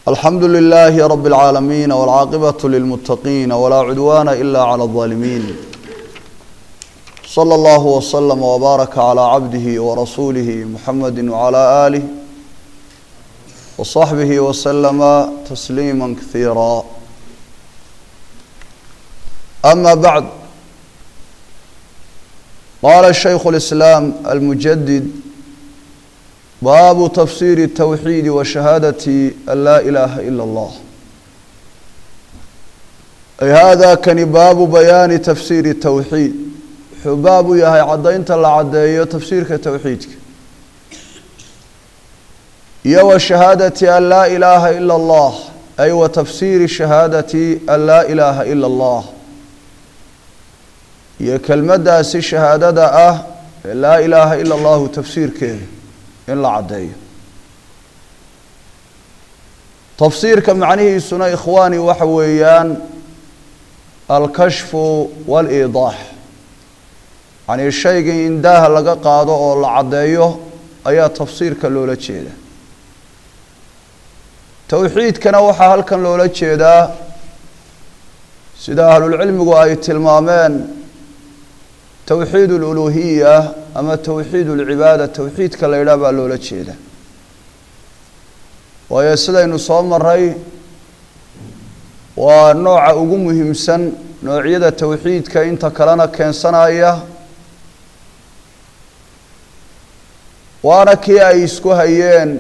alxamdu لlh rb العaalamiin wاlcaaqibaة lilmutaqiin wlaa cudwana ila clى الظaalimiin slى اllah wslm wbaaraka عlى cabdihi wrasuulih muxamadi wعlى آlih wصaxbih wslma tasliima kahiira ama bacd qala shaykhu اlislaam almujadid baabu tafsiiri الtawxiidi wa shahaadati an laa ilaaha ila اllah ay hada kani baabu bayaani tafsiiri الtawxiid wuxuu baab u yahay caddaynta la caddeeyo tafsiirka towxiidka iyo wa shahaadati an laa ilaaha ila اllah ay wa tafsiiri shahaadati an laa ilaaha ila اllah iyo kelmaddaasi shahaadada ah ee laa ilaaha ila allahu tafsiirkeeda in la caddeeyo tafsiirka macnihiisuna ikhwaani waxa weeyaan alkashfu waaliidaax yacnii shaygii in daaha laga qaado oo la caddeeyo ayaa tafsiirka loola jeeda towxiidkana waxaa halkan loola jeedaa sida ahlulcilmigu ay tilmaameen towxiid aluluhiya ama towxiid alcibaada towxiidka la yidhaah baa loola jeeda waayo sidaynu soo maray waa nooca ugu muhiimsan noocyada towxiidka inta kalena keensanaya waana kii ay isku hayeen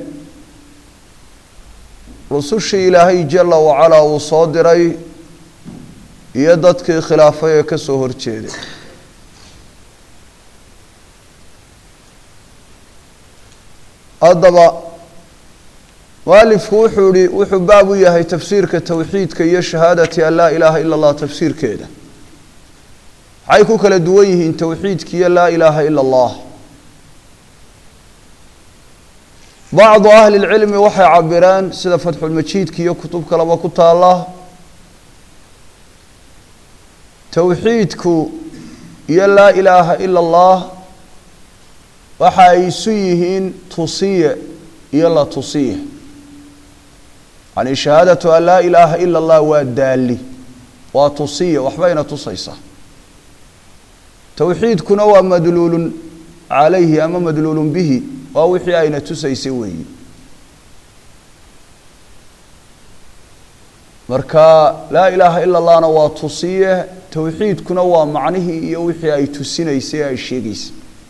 rusushii ilaahay jala wacalaa uu soo diray iyo dadkii khilaafay ee ka soo horjeeday haddaba mualifku wuxuu ihi wuxuu baab u yahay tafsiirka towxiidka iyo shahaadati an laa ilaaha ila اllah tafsiirkeeda maxay ku kala duwan yihiin towxiidka iyo laa ilaaha ila اllah bacdu ahli اlcilmi waxay cabireen sida fatxulmajiidka iyo kutub kaleba ku taala towxiidku iyo laa ilaaha ila اllah waxa ay isu yihiin tusiye iyo la tusiye yani shahaadatu an laa ilaaha ila اllah waa daali waa tusiye waxbayna tusaysaa towxiidkuna waa madluulun calayhi ama madluulun bihi waa wixii ayna tusaysay weeyi marka laa ilaaha ila اllahna waa tusiye towxiidkuna waa macnihii iyo wixii ay tusinaysay ay sheegaysay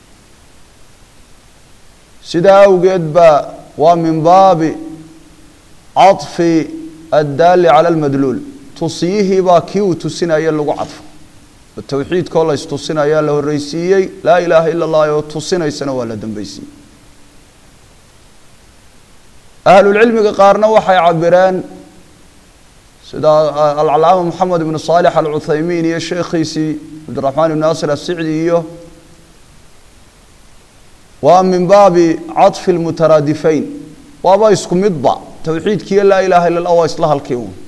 sidaa awgeed ba waa min baabi caطfi addaali cala almadluul tusiyihii baa kii uu tusinaya lagu cadfo towxiidkoo la istusinaya la horreysiiyey laa ilaaha ila اllah oo tusinaysana waa la dambeysiiyey ahlulcilmiga qaarna waxay cabireen sida alcalaama moxamed ibnu saalix alcuthaymiin iyo sheekhiisii cabdiraxmaan ibn nasir asicdi iyo waa min baabi caطfi lmutaraadifayn waaba isku midba towxiidkiiyo laa ilaaha illa llah waa isla halkii un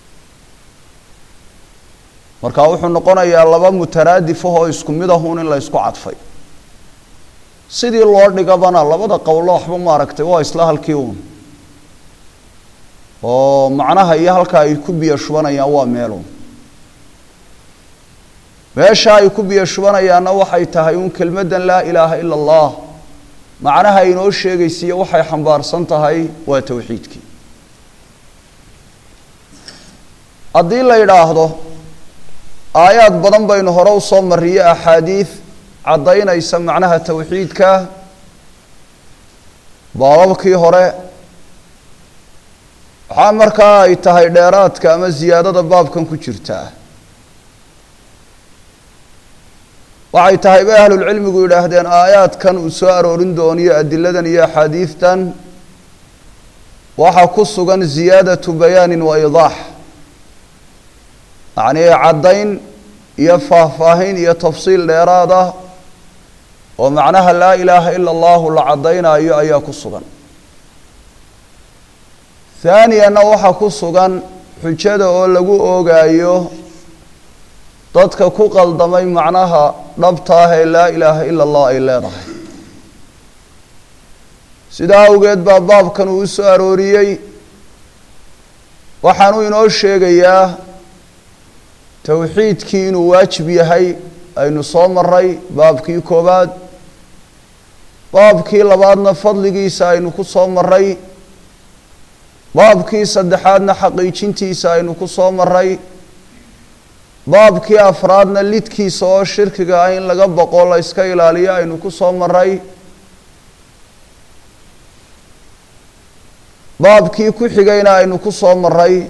marka wuxuu noqonayaa laba mutaraadifah oo isku mid ahun in la ysku cadfay sidii loo dhigabana labada qowlo waxba maaragtay waa isla halkii un oo macnaha iyo halka ay ku biyo shubanayaan waa meelun meesha ay ku biyo shubanayaanna waxay tahay un kelmaddan laa ilaaha ila allah macnaha inoo sheegaysiiyo waxay xambaarsan tahay waa towxiidkii haddii la yidhaahdo aayaad badan baynu hore usoo mariye axaadiid caddaynaysa macnaha towxiidka baababkii hore waxaa markaa ay tahay dheeraadka ama ziyaadada baabkan ku jirtaa waxay tahay bay ahlulcilmigu yidhaahdeen aayaadkan uu soo aroorin dooniyo adiladan iyo axaadiidtan waxaa ku sugan ziyaadatu bayaanin wa idaax yacnii caddayn iyo faahfaahin iyo tafsiil dheeraad ah oo macnaha laa ilaaha ila allahu la caddaynayo ayaa ku sugan haaniyanna waxaa ku sugan xujada oo lagu oogaayo dadka ku qaldamay macnaha dhabta ah ee laa ilaaha ila allah ay leedahay sidaa awgeed baa baabkan uu u soo arooriyey waxaanuu inoo sheegayaa towxiidkii inuu waajib yahay aynu soo maray baabkii koowaad baabkii labaadna fadligiisa aynu ku soo maray baabkii saddexaadna xaqiijintiisa aynu ku soo maray baabkii afraadna lidkiisa oo shirkiga ah in laga boqo la yska ilaaliyo aynu ku soo maray baabkii ku xigayna aynu ku soo maray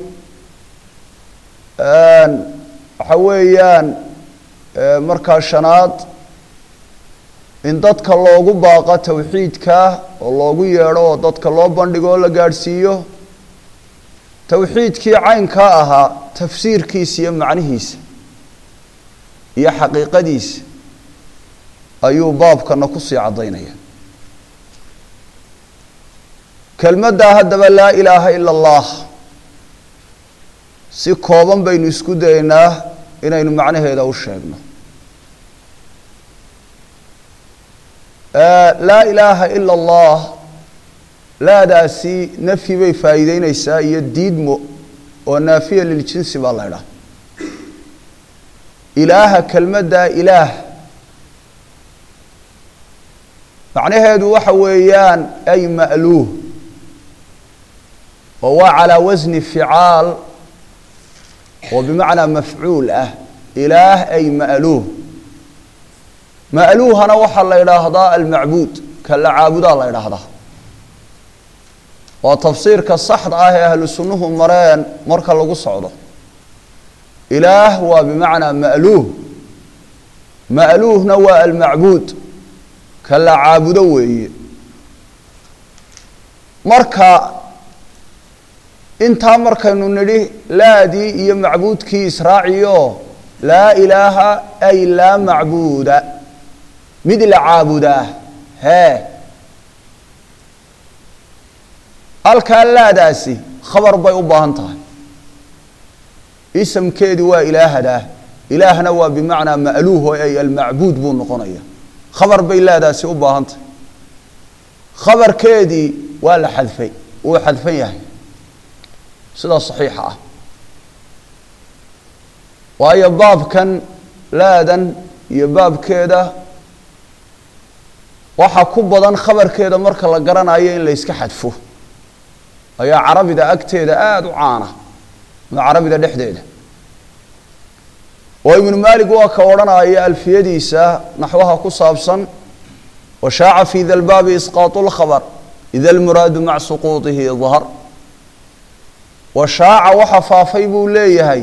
waxa weeyaan markaa shanaad in dadka loogu baaqo towxiidka oo loogu yeedho oo dadka loo bandhigo oo la gaadhsiiyo towxiidkii caynkaa ahaa tafsiirkiisa iyo macnihiisa iyo xaqiiqadiisa ayuu baabkana kusii caddaynaya kelmaddaa haddaba laa ilaaha ila allah si kooban baynu isku daynaa inaynu macnaheeda u sheegno laa ilaaha ila allah laadaasi nafyi bay faa'iideyneysaa iyo diidmo oo naafiya liljinsi baa la idhaha ilaaha kelmaddaa ilaah macnaheedu waxa weeyaan ay ma'luuh oo waa calaa wasni ficaal oo bimacnaa mafcuul ah ilaah ay ma'luuh ma'luuhana waxaa la idhaahdaa almacbuud ka la caabudaa la idhaahdaa waa tafsiirka saxda ah ee ahlu sunnuhu mareen marka lagu socdo ilaah waa bimacnaa ma'luuh ma'luuhna waa almacbuud ka la caabudo weeye marka intaa markaynu nidhi laadii iyo macbuudkii israaciyo laa ilaaha ay laa macbuuda mid la caabudaa hee halkaa laadaasi khabar bay u baahan tahay isamkeedii waa ilaahadaa ilaahna waa bimacnaa ma'luuh oo ay almacbuud buu noqonaya khabar bay laadaasi u baahan tahay khabarkeedii waa la xadfay wuu xadfan yahay sidaa saxiixa ah waayo baabkan laadan iyo baabkeeda waxaa ku badan khabarkeeda marka la garanayo in la yska xadfo ayaa carabida agteeda aada u caana ama carabida dhexdeeda oo ibnu maalik waa ka odhanaya alfiyadiisa naxwaha ku saabsan washaaca fi da lbaabi isqaatu lkhabr ida almuraadu maca suquuطihi dahr washaaca waxa faafay buu leeyahay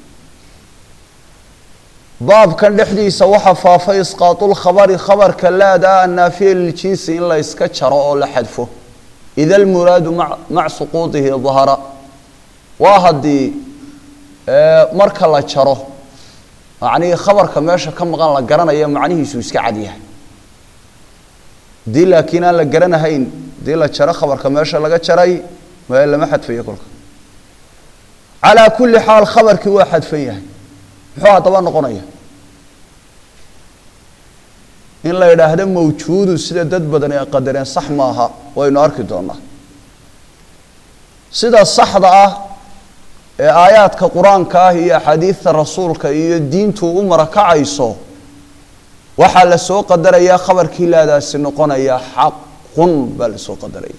baabkan dhexdiisa waxa faafay isqaatu lkhabari khabarka laada annaafiya liljinsi in la yska jaro oo la xadfo ida almuraadu maca suquuطihi dahara waa haddii marka la jaro macnihii khabarka meesha ka maqan la garanaya macnihiisu iska cad yahay haddii laakiin aan la garanahayn haddii la jaro khabarka meesha laga jaray ma lama xadfayo kolka calaa kulli xaal khabarkii waa xadfan yahay muxuu haddaba noqonaya in la yidhaahdo mawjuudun sida dad badan ay qadareen sax maaha waynu arki doonaa sida saxda ah ee aayaadka qur-aanka ah iyo axaadiidta rasuulka iyo diintu u marakacayso waxaa la soo qadarayaa khabarkii laadaasi noqonaya xaqun baa la soo qadaraya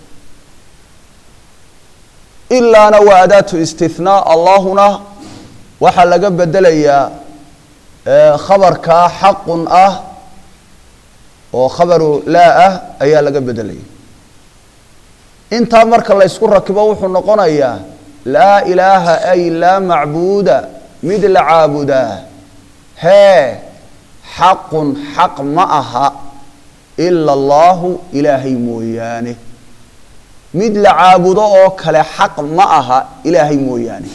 ilaana waa adaatu istinaa allahuna waxaa laga bedelayaa khabarkaa xaqun ah oo khabaru laa ah ayaa laga bedelaya intaa marka la ysku rakibo wuxuu noqonayaa laa ilaaha ay laa macbuuda mid la caabudaa hee xaqun xaq ma aha ila allaahu ilaahay mooyaane mid la caabudo oo kale xaq ma aha ilaahay mooyaane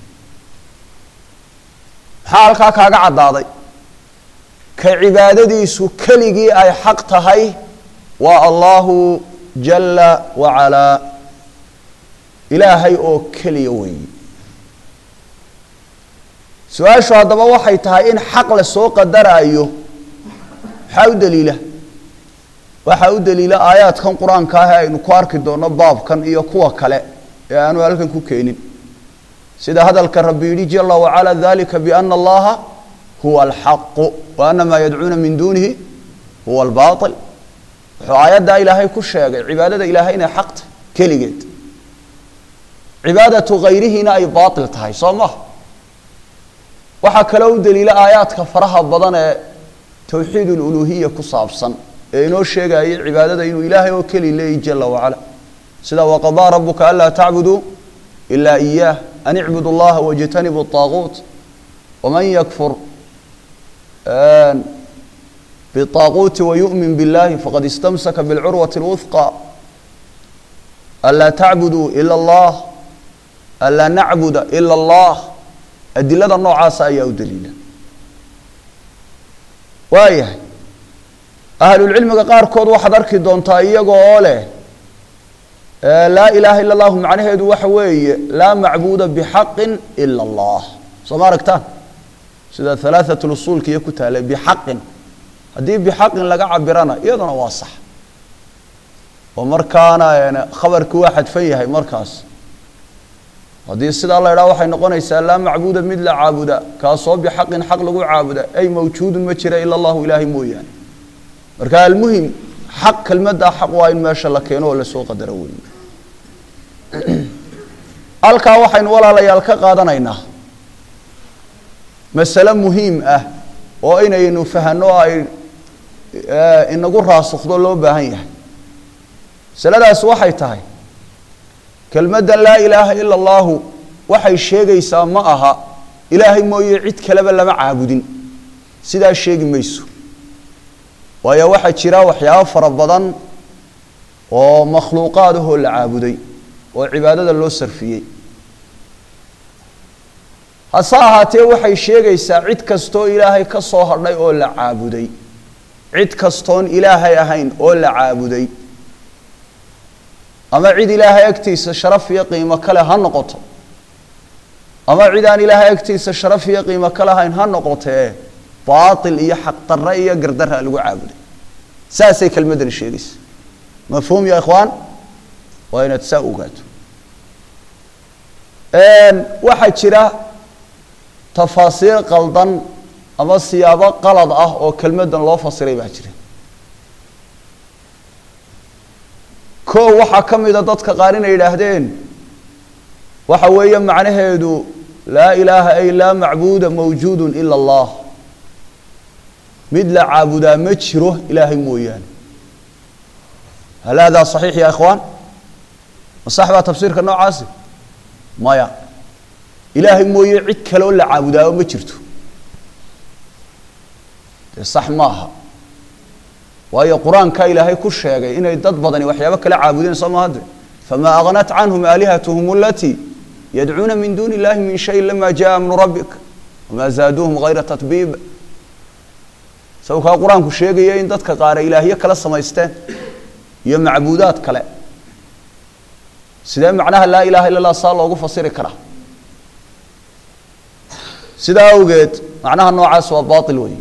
maxaa halkaa kaaga caddaaday ka cibaadadiisu keligii ay xaq tahay waa allahu jala wacalaa ilaahay oo keliya weeye su-aashu haddaba waxay tahay in xaq la soo qadaraayo maxaa u daliila waxaa u daliila aayaadkan qur-aanka ah ee aynu ku arki doonno baabkan iyo kuwa kale ee aanu halkan ku keenin sida hadalka rabbi yidhi jala wacala dalika biana allaha huwa alxaqu wa ana maa yadcuuna min duunihi huwa albaail wuxuu aayaddaa ilaahay ku sheegay cibaadada ilaahay inay xaq tahay keligeed cibaadatu hayrihiina ay baail tahay soo maha waxaa kaloo u daliila aayaadka faraha badan ee towxiid ululuhiya ku saabsan ee inoo sheegayay cibaadada inuu ilaahay oo keli leeyahy jala wacala sida waqadaa rabuka anlaa tacbuduu ilaa iyaah an icbudu llaha wاjtanibu الطaaguut waman yakfur bالطaaguuti wayu'min biاllahi faqad istamsaka biاlcurwaةi اlwuثqى anlaa tacbuduu ila اllah anlaa nacbuda ila اllah adilada noocaasa ayaa u daliila waayahay ahlulcilmiga qaarkood waxaad arki doontaa iyaga oo leh laa ilaaha ila allahu macnaheedu waxa weeye laa macbuuda bixaqin ila allah soo ma aragtaan sida halaaثat usuulka iyo ku taale bixaqin haddii bixaqin laga cabirana iyaduna waa sax oo markaana khabarkii waa xadfan yahay markaas haddii sidaa la idhaha waxay noqonaysaa laa macbuuda mid la caabuda kaasoo bixaqin xaq lagu caabuda ay mawjuudun ma jira ila allahu ilaahay mooyaane marka almuhim xaq kelmaddaa xaq waa in meesha la keeno oo lasoo qadaro weeye halkaa waxaynu walaalayaal ka qaadanaynaa masale muhiim ah oo inaynu fahanno o ay inagu raasukdo loo baahan yahay masaladaas waxay tahay kelmaddan laa ilaaha ila allahu waxay sheegaysaa ma aha ilaahay mooye cid kaleba lama caabudin sidaa sheegi mayso waayo waxaa jira waxyaabo fara badan oo makhluuqaad ahoo la caabuday oo cibaadada loo sarfiyey hase ahaatee waxay sheegaysaa cid kastoo ilaahay ka soo hadhay oo la caabuday cid kastoon ilaahay ahayn oo la caabuday ama cid ilaahay agtiisa sharaf iyo qiimo kale ha noqoto ama cid aan ilaahay agtiisa sharaf iyo qiimo ka lahayn ha noqotee baatil iyo xaqdarre iyo gardarra lagu caabuday saasay kelmaddani sheegaysa mafhuum ya ikhwaan waa inaad saa ogaato waxaa jira tafaasiir qaldan ama siyaabo qalad ah oo kelmaddan loo fasiray baa jira koo waxaa ka mida dadka qaar inay yidhaahdeen waxa weeye macnaheedu laa ilaaha ay laa macbuuda mawjuudun ila allah mid la caabudaa ma jiro ilaahay mooyaane hal haadaa saxiix ya ikhwaan ma sax baa tafsiirka noocaasi maya ilaahay mooye cid kaleoo la caabudaao ma jirto dee sax maaha waayo qur-aankaa ilaahay ku sheegay inay dad badani waxyaabo kala caabudeen soo mahadde famaa agnat canhum aalihatuhum alatii yadcuuna min duuni illahi min shayin lama jaa amru rabbik wamaa zaaduuhum hayra tatbiib sawkaa qur-aanku sheegaya in dadka qaar ay ilaahyo kala samaysteen iyo macbuudaad kale sidee macnaha laa ilaha illa allah saa loogu fasiri karaa sidaa awgeed macnaha noocaas waa baatil weeye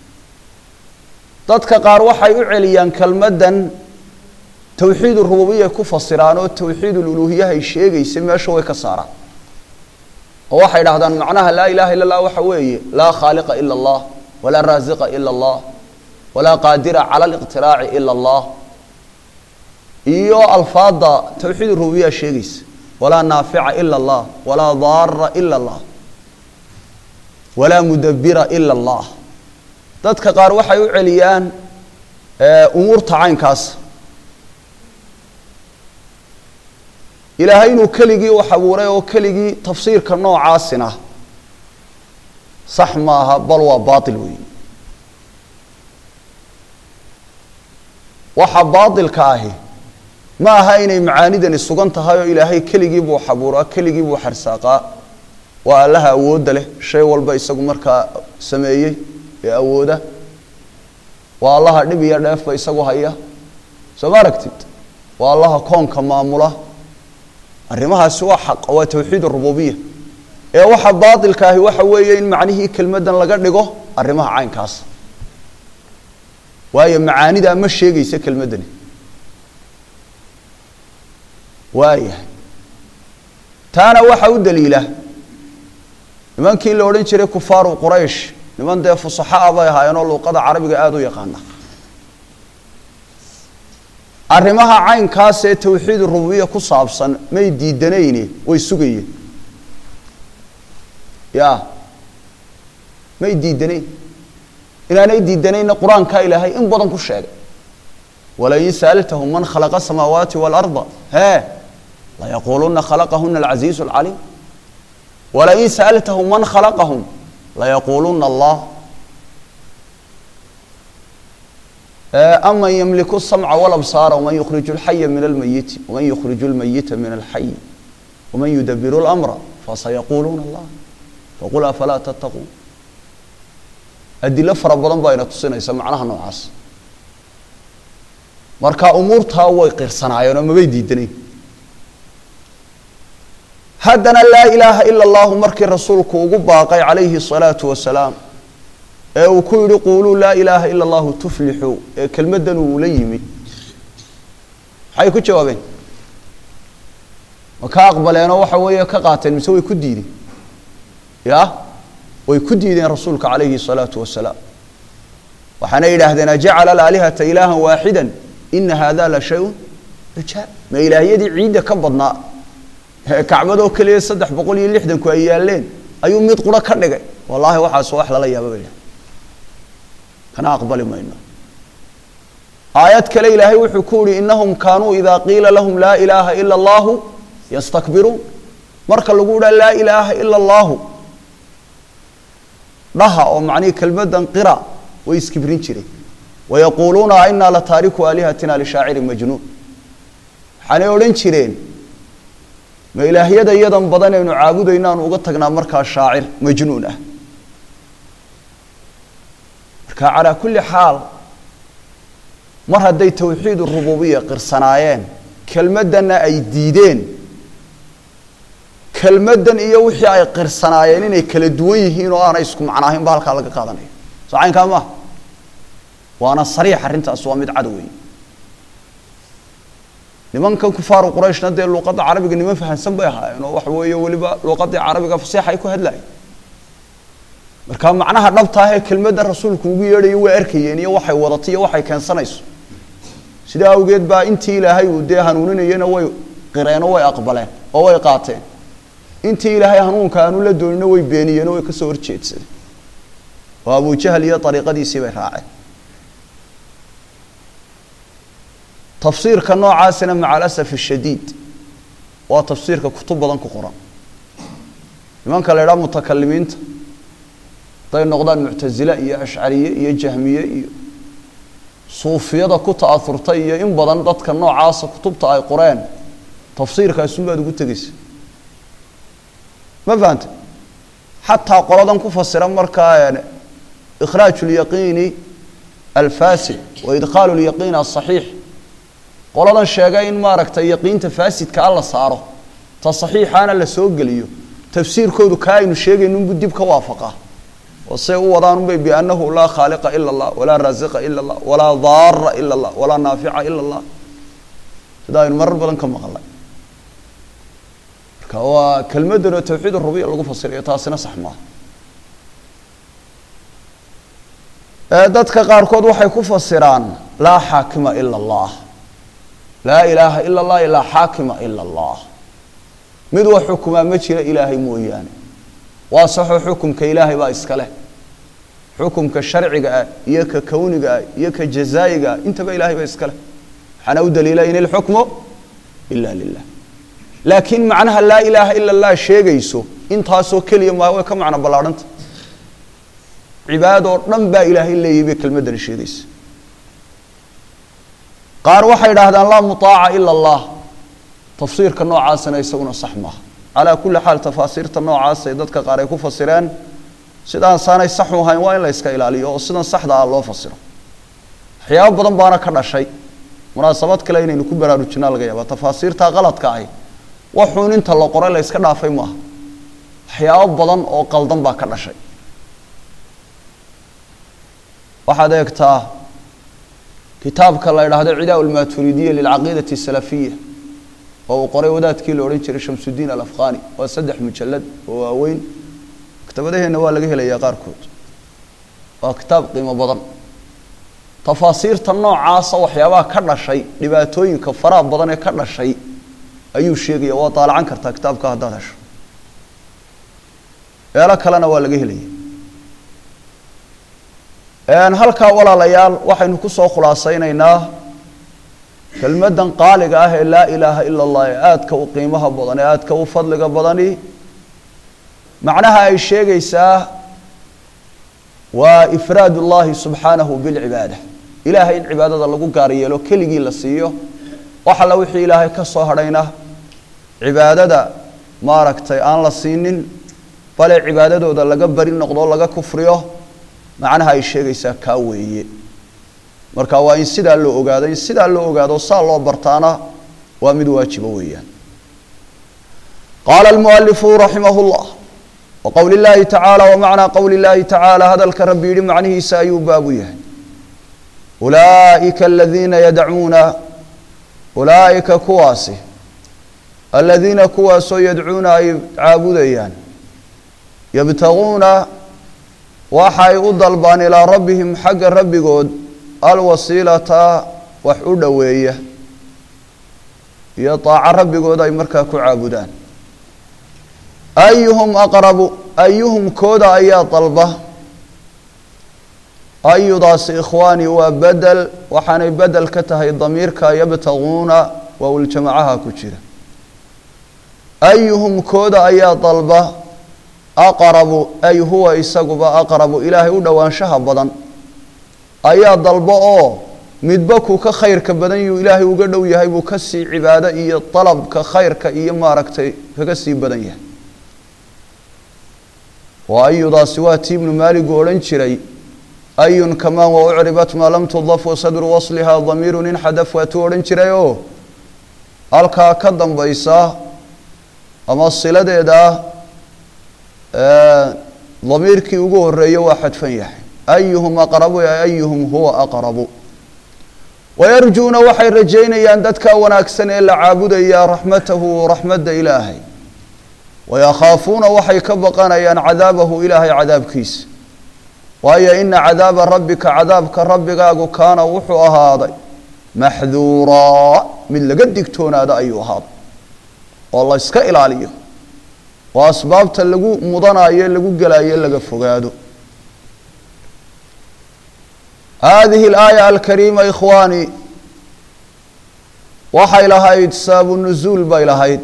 dadka qaar waxay u celiyaan kelmaddan towxiid urububiya ku fasiraan oo towxiid ululuhiyahay sheegaysa meesha way ka saaraan oo waxay dhahdaan macnaha laa ilaha illa allah waxa weeye laa khaaliqa ila allah walaa raasiqa ila allah walaa qaadira cala aliqtiraaci ila allah iyo alfaada towxiid urububiya sheegaysa walaa naafica ila allah walaa daara ila allah walaa mudabira ila allah dadka qaar waxay u celiyaan umuurta caynkaas ilaahay inuu keligii wax abuuray oo keligii tafsiirka noocaasina sax maaha bal waa baatil weeye waxa baatilka ahi ma aha inay macaanidani sugan tahay oo ilaahay keligii buu xabuuraa keligii buu xarsaaqaa waa allaha awoodda leh shay walba isagu markaa sameeyey ee awooda waa allaha dhib iyo dheefba isagu haya soo ma aragtid waa allaha koonka maamula arrimahaasi waa xaq waa towxiid rububiya ee waxa baatilka ahi waxa weeye in macnihii kelmaddan laga dhigo arrimaha caynkaas waayo macaanidaa ma sheegaysa kelmaddani waayahay taana waxa u daliila nimankii la odhan jiray kufaaru quraysh niman dee fusaxaa bay ahaayeenoo luuqada carabiga aada u yaqaana arrimaha caynkaas ee tawxiid rububiya ku saabsan may diidanayne way sugayeen ya may diidanayn inaanay diidanayna qur-aankaa ilaahay in badan ku sheegay walain sa'altahum man khalaqa asamaawaati waalarda hee layaquuluna khalaqahuna alcasiizu alcaliim walain sa'altahum man khalaqahum layaquuluna allah aman ymliku الsamca wاlabsaara wman yukhriju اlxaya min almayiti wman yukhriju اlmayita min alxay wman yudabiru اlamra fasayaquuluuna allah faqul afalaa tattaquun adilo fara badan baa ina tusinaysa macnaha noocaas marka umuurtaa way qirsanaayeen oo mabay diidanayn haddana laa ilaaha ila اllahu markii rasuulku ugu baaqay calayhi الsalaatu wasalaam ee uu ku yihi quuluu laa ilaaha ila allahu tuflixu ee kelmaddan uu la yimid maxay ku jawaabeen ma ka aqbaleenoo waxa weeye ka qaateen mise way ku diideen ya way ku diideen rasuulka calayhi الsalaatu wasalaam waxaana yidhaahdeen ajacala alaalihata ilaaha waaxida ina hada la shay-un rajaa ma ilaahyadii ciidda ka badnaa kacbadoo keliya saddex boqol iyo lixdanku ay yaaleen ayuu mid quro ka dhigay wallaahi waxaas wax lala yaaba ba kana aqbali mayno aayad kale ilaahay wuxuu ku yihi inahum kaanuu idaa qiila lahum laa ilaaha ila allahu yastakbiruun marka lagu dhaa laa ilaaha ila allahu dhaha oo macnihii kelmadan qira way iskibrin jireen wayaquuluuna ainaa lataariku aalihatina lishaacirin majnuun waxaanay odhan jireen ma ilaahyada iyadan badan aynu caabudayno aanu uga tagnaa markaa shaacir majnuun ah marka calaa kulli xaal mar hadday tawxiid rububiya qirsanaayeen kelmaddanna ay diideen kelmaddan iyo wixii ay qirsanaayeen inay kala duwan yihiin oo aanay isku macnaahayn ba halkaa laga qaadanayo soo caynkaa maaha waana sariix arrintaas waa mid cad weeye nimankan kufaaru qurayshna dee luuqadda carabiga niman fahansan bay ahaayeen oo waxa weeye weliba luuqaddii carabiga fasiixa ay ku hadlayen marka macnaha dhabtaah ee kelmadda rasuulku ugu yeedhayo way arkayeen iyo waxay wadatay iyo waxay keensanayso sidaa awgeed baa intii ilaahay uu dee hanuuninayena way qireenoo way aqbaleen oo way qaateen intii ilaahay hanuunka aanu la doonino way beeniyeen oo way kasoo horjeedsadeen oo abujahal iyo ariiqadiisii bay raaceen tafsiirka noocaasina maca alasaf ashadiid waa tafsiirka kutub badan ku qoran nimanka la idhaha mutakalimiinta hadday noqdaan muctasile iyo ashcariye iyo jahmiye iyo suufiyada ku ta'aurtay iyo in badan dadka noocaasa kutubta ay qoreen tafsiirkaasunbaad ugu tegeysa ma fahante xataa qoladan ku fasira markaa ikhraaj lyaqiini alfasid wa idkhaalu lyaqiin asaxiix qoladan sheegay in maaragtay yaqiinta faasidka a la saaro ta saxiixaana la soo geliyo tafsiirkoodu kaa aynu sheegaynunbu dib ka waafaqa oo say u wadaanunbay biannahu laa khaaliqa ila allah walaa raasiqa ila allah walaa daara ila allah walaa naafica ila allah sida aynu marar badan ka maqalnay marka waa kelmaddan oo tawxiid rubiya lagu fasirayo taasina sax maaha dadka qaarkood waxay ku fasiraan laa xaakima ila allah laa ilaaha ila allah ilaa xaakima ila allah mid wax xukumaa ma jira ilaahay mooyaane waa saxoo xukumka ilaahay baa iska leh xukumka sharciga ah iyo ka kowniga ah iyo ka jazaa'iga ah intaba ilaahay baa iska leh waxaana u daliila in ilxukmu ila lilah laakiin macnaha laa ilaaha ila allah sheegayso intaasoo keliya maa way ka macno ballaadhanta cibaadoo dhan baa ilaahay leeyahy bay kelmaddani sheegaysa qaar waxay idhaahdaan laa muaaca ila allah tafsiirka noocaasina isaguna sax maaha calaa kulli xaal tafaasiirta noocaasay dadka qaar ay ku fasireen sidaan saanay saxu ahayn waa in la iska ilaaliyo oo sidan saxda ah loo fasiro waxyaabo badan baana ka dhashay munaasabad kale inaynu ku baraarujinaa laga yaaba tafaasiirta qaladka ahi waxuun inta la qoray la yska dhaafay maaha waxyaabo badan oo qaldan baa ka dhashay waxaad eegtaa kitaabka la idhaahdo cidaa lmaturidiya lilcaqiidati salafiya oo uu qoray wadaadkii la odhan jiray shamsudiin alafqani waa saddex mujalad oo waaweyn maktabadaheenna waa laga helayaa qaarkood waa kitaab qiimo badan tafaasiirta noocaasa waxyaabaha ka dhashay dhibaatooyinka faraha badan ee ka dhashay ayuu sheegaya waa daalacan kartaa kitaabka haddaad hesho meelo kalena waa laga helaya halkaa walaalayaal waxaynu kusoo khulaasaynaynaa kelmaddan qaaliga ah ee laa ilaaha ila allah ee aadka u qiimaha badan ee aadka u fadliga badani macnaha ay sheegaysaa waa ifraad ullahi subxaanahu bilcibaada ilaahay in cibaadada lagu gaar yeelo keligii la siiyo wax alla wixii ilaahay ka soo hadhayna cibaadada maaragtay aan la siinin bale cibaadadooda laga bari noqdo laga kufriyo macnaha ay sheegaysaa kaa weeye marka waa in sidaa loo ogaado in sidaa loo ogaado saa loo bartaana waa mid waajiba weeyaan qaala almualifu raximah llah wa qowli llaahi tacaala wa macnaa qowli llaahi tacaala hadalka rabbi yidhi macnihiisa ayuu baabu yahay ulaa'ika aladiina yadcuuna ulaa'ika kuwaasi aladiina kuwaasoo yadcuuna ay caabudayaan yabtaguuna waxay u dalbaan ilaa rabbihim xagga rabbigood alwasiilata wax u dhoweeya iyo daaco rabbigood ay markaa ku caabudaan ayuhum aqrabu ayuhum kooda ayaa dalba ayudaasi ikhwaani waa bedel waxaanay bedel ka tahay damiirka yabtaguuna waawiljamacaha ku jira ayuhum kooda ayaa dalba aqrabu ay huwa isaguba aqrabu ilaahay u dhowaanshaha badan ayaa dalbo oo midba kuu ka khayrka badan yuu ilaahay uga dhow yahay buu ka sii cibaado iyo dalabka khayrka iyo maaragtay kaga sii badan yahay waa ayudaasi waa tii ibnu maaligu odhan jiray ayun kamaan wa ucribat maa lam tudaf wa sadru waslihaa damiirun inxadaf waa tuu odhan jiray oo halkaa ka dambaysa ama siladeeda damiirkii ugu horeeyo waa xadfan yahay ayuhum aqrabu ayuhum huwa aqrabu wayarjuuna waxay rajaynayaan dadka wanaagsan ee la caabudaya raxmatahu raxmadda ilaahay wayakhaafuuna waxay ka baqanayaan cadaabahu ilaahay cadaabkiisa waayo ina cadaaba rabbika cadaabka rabbigaagu kaana wuxuu ahaaday maxduuraa mid laga digtoonaada ayuu ahaaday oo la yska ilaaliyo oo asbaabta lagu mudanayo lagu gelayo laga fogaado hadihi alaaya alkariima ikhwaani waxay lahayd saabu nuzuul bay lahayd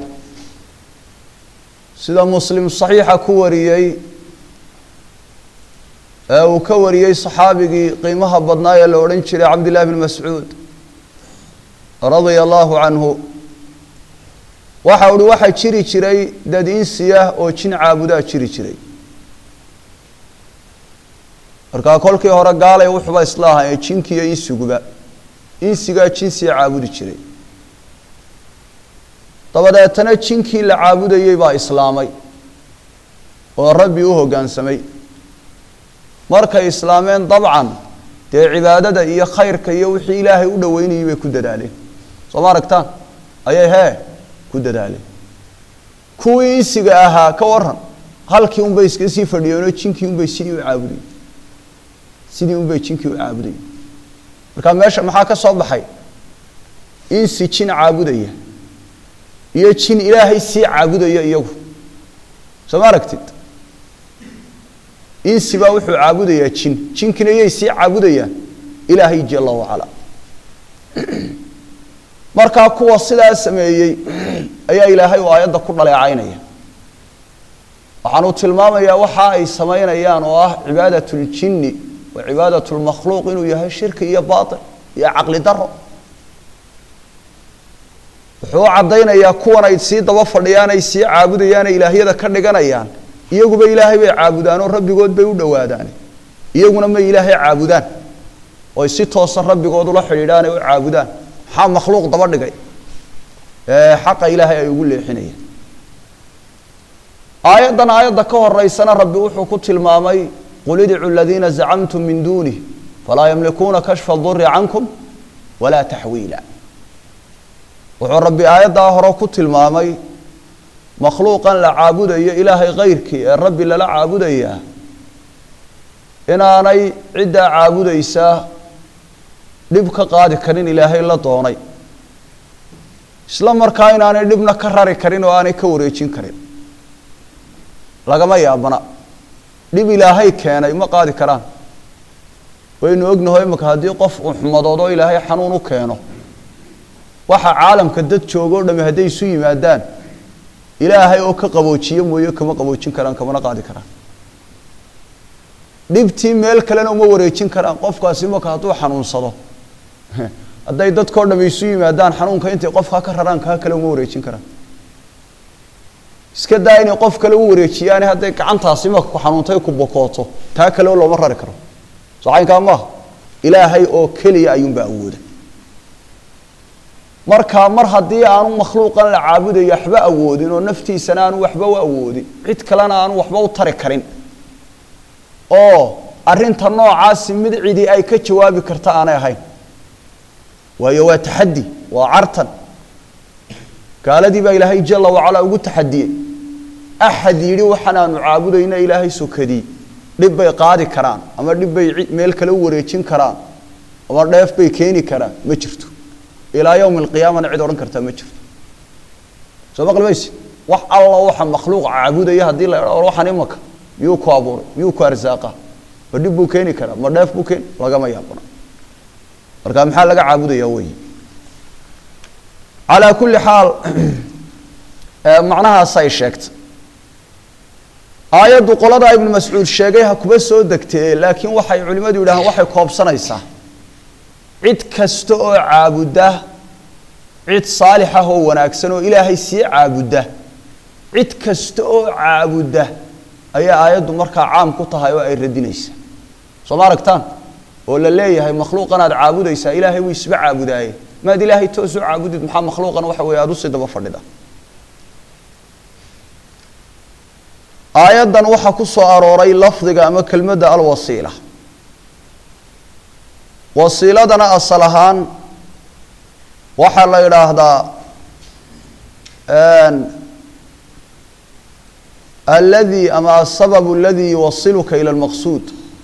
sida muslim saxiixa ku wariyey ee uu ka wariyey saxaabigii qiimaha badnaa ee la odhan jiray cabdillahi bn mascuud radia allahu canhu waxa uhi waxaa jiri jiray dad insiya oo jin caabudaa jiri jiray markaa kolkii hore gaalay wuxuba isla ahaa jinkiiyo insiguba insigaa jinsiga caabudi jiray dabadeetana jinkii la caabudayey baa islaamay oo rabbi u hoggaansamay markay islaameen dabcan dee cibaadada iyo khayrka iyo wixii ilaahay u dhoweynayay bay ku dadaaleen soo ma aragtaan ayay hee ku dadaaleen kuwii insiga ahaa ka waran halkii unbay iska sii fadhiyeenoo jinkii unbay sidii u caabudayeen sidii unbay jinkii u caabudayeen marka meesha maxaa ka soo baxay insi jin caabudaya iyo jin ilaahay sii caabudaya iyagu soo ma aragtid insi baa wuxuu caabudayaa jin jinkina iyay sii caabudayaan ilaahay jala wacala markaa kuwa sidaa sameeyey ayaa ilaahay uu aayadda ku dhaleecaynaya waxaanuu tilmaamayaa waxa ay samaynayaan oo ah cibaadat اljini wa cibaadat اlmakhluuq inuu yahay shirki iyo baطil iyo caqli daro wuxuu u caddaynayaa kuwan ay sii daba fadhiyaan ay sii caabudayaane ilaahyada ka dhiganayaan iyaguba ilaahay bay caabudaan oo rabbigood bay u dhowaadaan iyaguna may ilaahay caabudaan oy si toosan rabbigood ula xidhiidhaan ay u caabudaan maxaa makhluuq daba dhigay ee xaqa ilaahay ay ugu leexinayaan aayaddan aayadda ka horeysana rabbi wuxuu ku tilmaamay qul idcu aladiina zacamtum min duunih falaa yamlikuuna kashfa duri cankum walaa taxwiila wuxuu rabbi aayaddaa hore ku tilmaamay makhluuqan la caabudayo ilaahay kayrkii ee rabbi lala caabudayaa inaanay ciddaa caabudaysaa dhib ka qaadi karin ilaahay la doonay isla markaa inaanay dhibna ka rari karin oo aanay ka wareejin karin lagama yaabana dhib ilaahay keenay ma qaadi karaan waynu ognaho imika haddii qof uu xumadoodo ilaahay xanuun u keeno waxa caalamka dad joogo o dhami hadday isu yimaadaan ilaahay oo ka qaboojiye mooye kama qaboojin karaan kamana qaadi karaan dhibtii meel kalena uma wareejin karaan qofkaasi imaka hadduu xanuunsado hadday dadkao dhami isu yimaadaan xanuunka intay qofkaa ka raraan kaa kale uma wareejin karaan iska daa inay qof kale u wareejiyaane hadday gacantaasi imaka ku xanuuntay ku bokooto taa kale looma rari karo soo caynkaa maaha ilaahay oo keliya ayuunbaa awooda marka mar haddii aanu makhluuqan la caabudayo waxba awoodin oo naftiisana aanu waxba u awoodin cid kalena aanu waxba u tari karin oo arrinta noocaasi mid cidi ay ka jawaabi karta aanay ahayn waayo waa taxaddi waa cartan gaaladii baa ilaahay jala wacalaa ugu taxadiyey axad yidhi waxaan aanu caabudayna ilaahay sokadii dhib bay qaadi karaan ama dhib bay meel kale u wareejin karaan ama dheef bay keeni karaan ma jirto ilaa yowmi alqiyaamana cid odhan kartaa ma jirto soo maqli mayse wax alla waxa makhluuq caabudaya haddii la idha waxaan imaka miyuu ku abuuray miyuu ku arsaaqa ma dhib buu keeni karaa ma dheef buu keeni lagama yaabana marka maxaa laga caabudaya wey calaa kulli xaal macnahaasay sheegtay aayaddu qoladaa ibnu mascuud sheegay ha kuba soo degtee laakiin waxay culimmadu yidhahaan waxay koobsanaysaa cid kasta oo caabudda cid saalix ah oo wanaagsan oo ilaahay sii caabudda cid kasta oo caabudda ayaa aayaddu markaa caam ku tahay oo ay radinaysaa soo ma aragtaan oo la leeyahay makhluuqan aad caabudaysaa ilaahay wuu isba caabudaaye maad ilaahay toos u caabudid maxaa makhluuqan waxa weeye aada usii daba fadhida aayaddan waxaa ku soo arooray lafdiga ama kelmadda alwasiila wasiiladana asal ahaan waxaa la yidhaahdaa aladi ama asababu aladi yuwasiluka ila lmaqsuud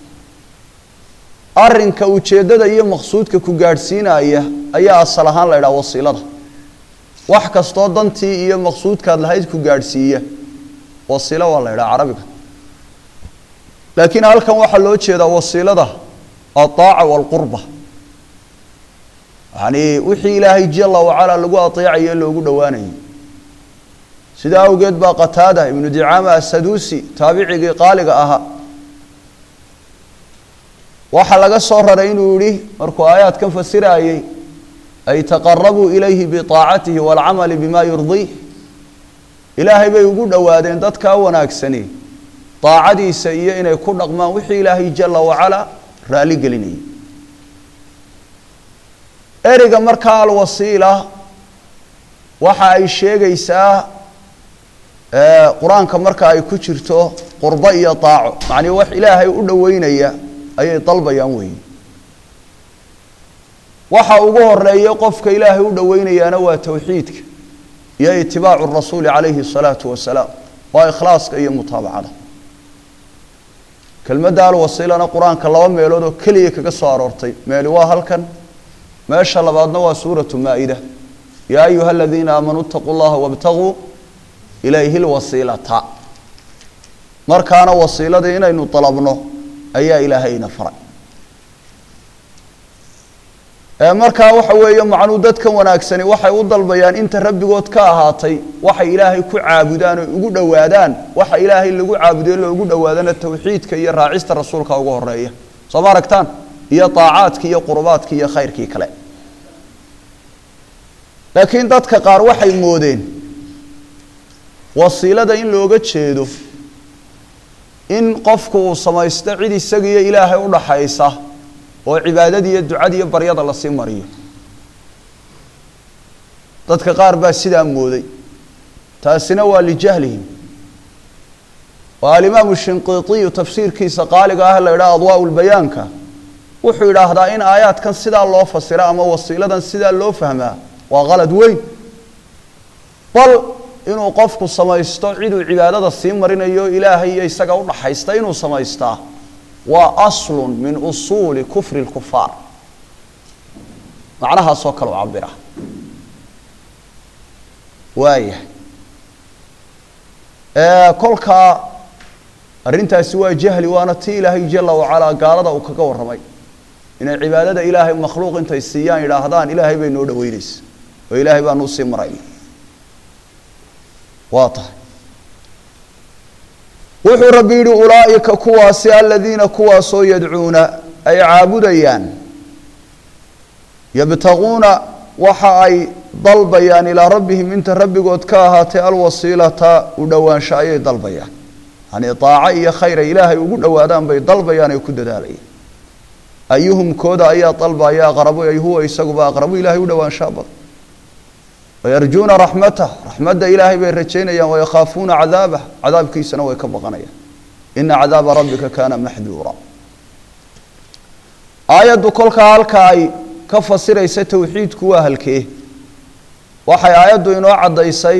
arrinka ujeeddada iyo maqsuudka ku gaadhsiinaya ayaa asal ahaan la yidhaha wasiilada wax kastoo dantii iyo maqsuudkaad lahayd ku gaadhsiiya wasiilo waa la yidhaha carabiga laakiin halkan waxaa loo jeedaa wasiilada aaaca waalqurba yacni wixii ilaahay jala wacalaa lagu ateecayo loogu dhowaanayo sidaa awgeed baa qataada ibnu dicaama asaduusi taabicigii qaaliga ahaa waxaa laga soo raray inuu yihi markuu aayaadkan fasiraayey ay taqarabuu ilayhi biaacatihi waalcamali bima yurdiih ilaahay bay ugu dhowaadeen dadkaa wanaagsani daacadiisa iyo inay ku dhaqmaan wixii ilaahay jala wacalaa raali gelinayay ereyga markaa alwasiila waxa ay sheegaysaa qur-aanka marka ay ku jirto qurbo iyo daaco macnii wax ilaahay u dhoweynaya ayay dalbayaan weeye waxa ugu horeeya qofka ilaahay u dhoweynayaana waa towxiidka iyo itibaacu rasuuli calayhi الsalaatu wasalaam waa ikhlaaska iyo mutaabacada kelmadda alwasiilana qur-aanka laba meelood oo keliya kaga soo aroortay meeli waa halkan meesha labaadna waa suuratu maa-ida yaa ayuha aladiina aamanuu itaquu llaha wاbtaguu ilayhi lwasiilata markaana wasiiladii inaynu dalabno ayaa ilaahayna faray markaa waxa weeye macnuu dadkan wanaagsani waxay u dalbayaan inta rabbigood ka ahaatay waxay ilaahay ku caabudaan oo ugu dhowaadaan waxa ilaahay lagu caabudayo loogu dhowaadana towxiidka iyo raacista rasuulka ugu horeeya soo ma aragtaan iyo daacaadkii iyo qurubaadkii iyo khayrkii kale laakiin dadka qaar waxay moodeen wasiilada in looga jeedo in qofku uu samaysto cid isagiiyo ilaahay u dhaxaysa oo cibaadadii iyo ducadii iyo baryada lasii mariyo dadka qaar baa sidaa mooday taasina waa lijahlihim oo alimaamu shinqiitiyu tafsiirkiisa qaaliga ah la yidhaha adwaa lbayaanka wuxuu yidhaahdaa in aayaadkan sidaa loo fasira ama wasiiladan sidaa loo fahmaa waa qalad weyn bal inuu qofku samaysto ciduu cibaadada sii marinayo ilaahay iyo isaga udhaxaysta inuu samaystaa waa aslun min usuuli kufri lkufaar macnahaasoo kale u cabira waayahay kolkaa arrintaasi waa jahli waana ti ilaahay jala wacalaa gaalada uu kaga warramay inay cibaadada ilaahay makhluuq intay siiyaan yidhaahdaan ilaahay bay noo dhaweynaysa oo ilaahay baanu usii marayna waa tahay wuxuu rabbi yidhi ulaa'ika kuwaasi aladiina kuwaasoo yadcuuna ay caabudayaan yabtaguuna waxa ay dalbayaan ilaa rabbihim inta rabbigood ka ahaatay alwasiilata u dhowaansho ayay dalbayaan yani daaco iyo khayr ay ilaahay ugu dhowaadaan bay dalbayaan ay ku dadaalayaan ayuhum kooda ayaa dalbaya aqrabu ay huwa isaguba aqrabu ilaahay u dhowaanshaa badan wayarjuuna raxmatah raxmadda ilaahay bay rajaynayaan wayakhaafuuna cadaabah cadaabkiisana way ka baqanayaan ina cadaaba rabbika kaana maxduura aayaddu kolkaa halka ay ka fasiraysa towxiidku waa halkee waxay aayaddu inoo caddaysay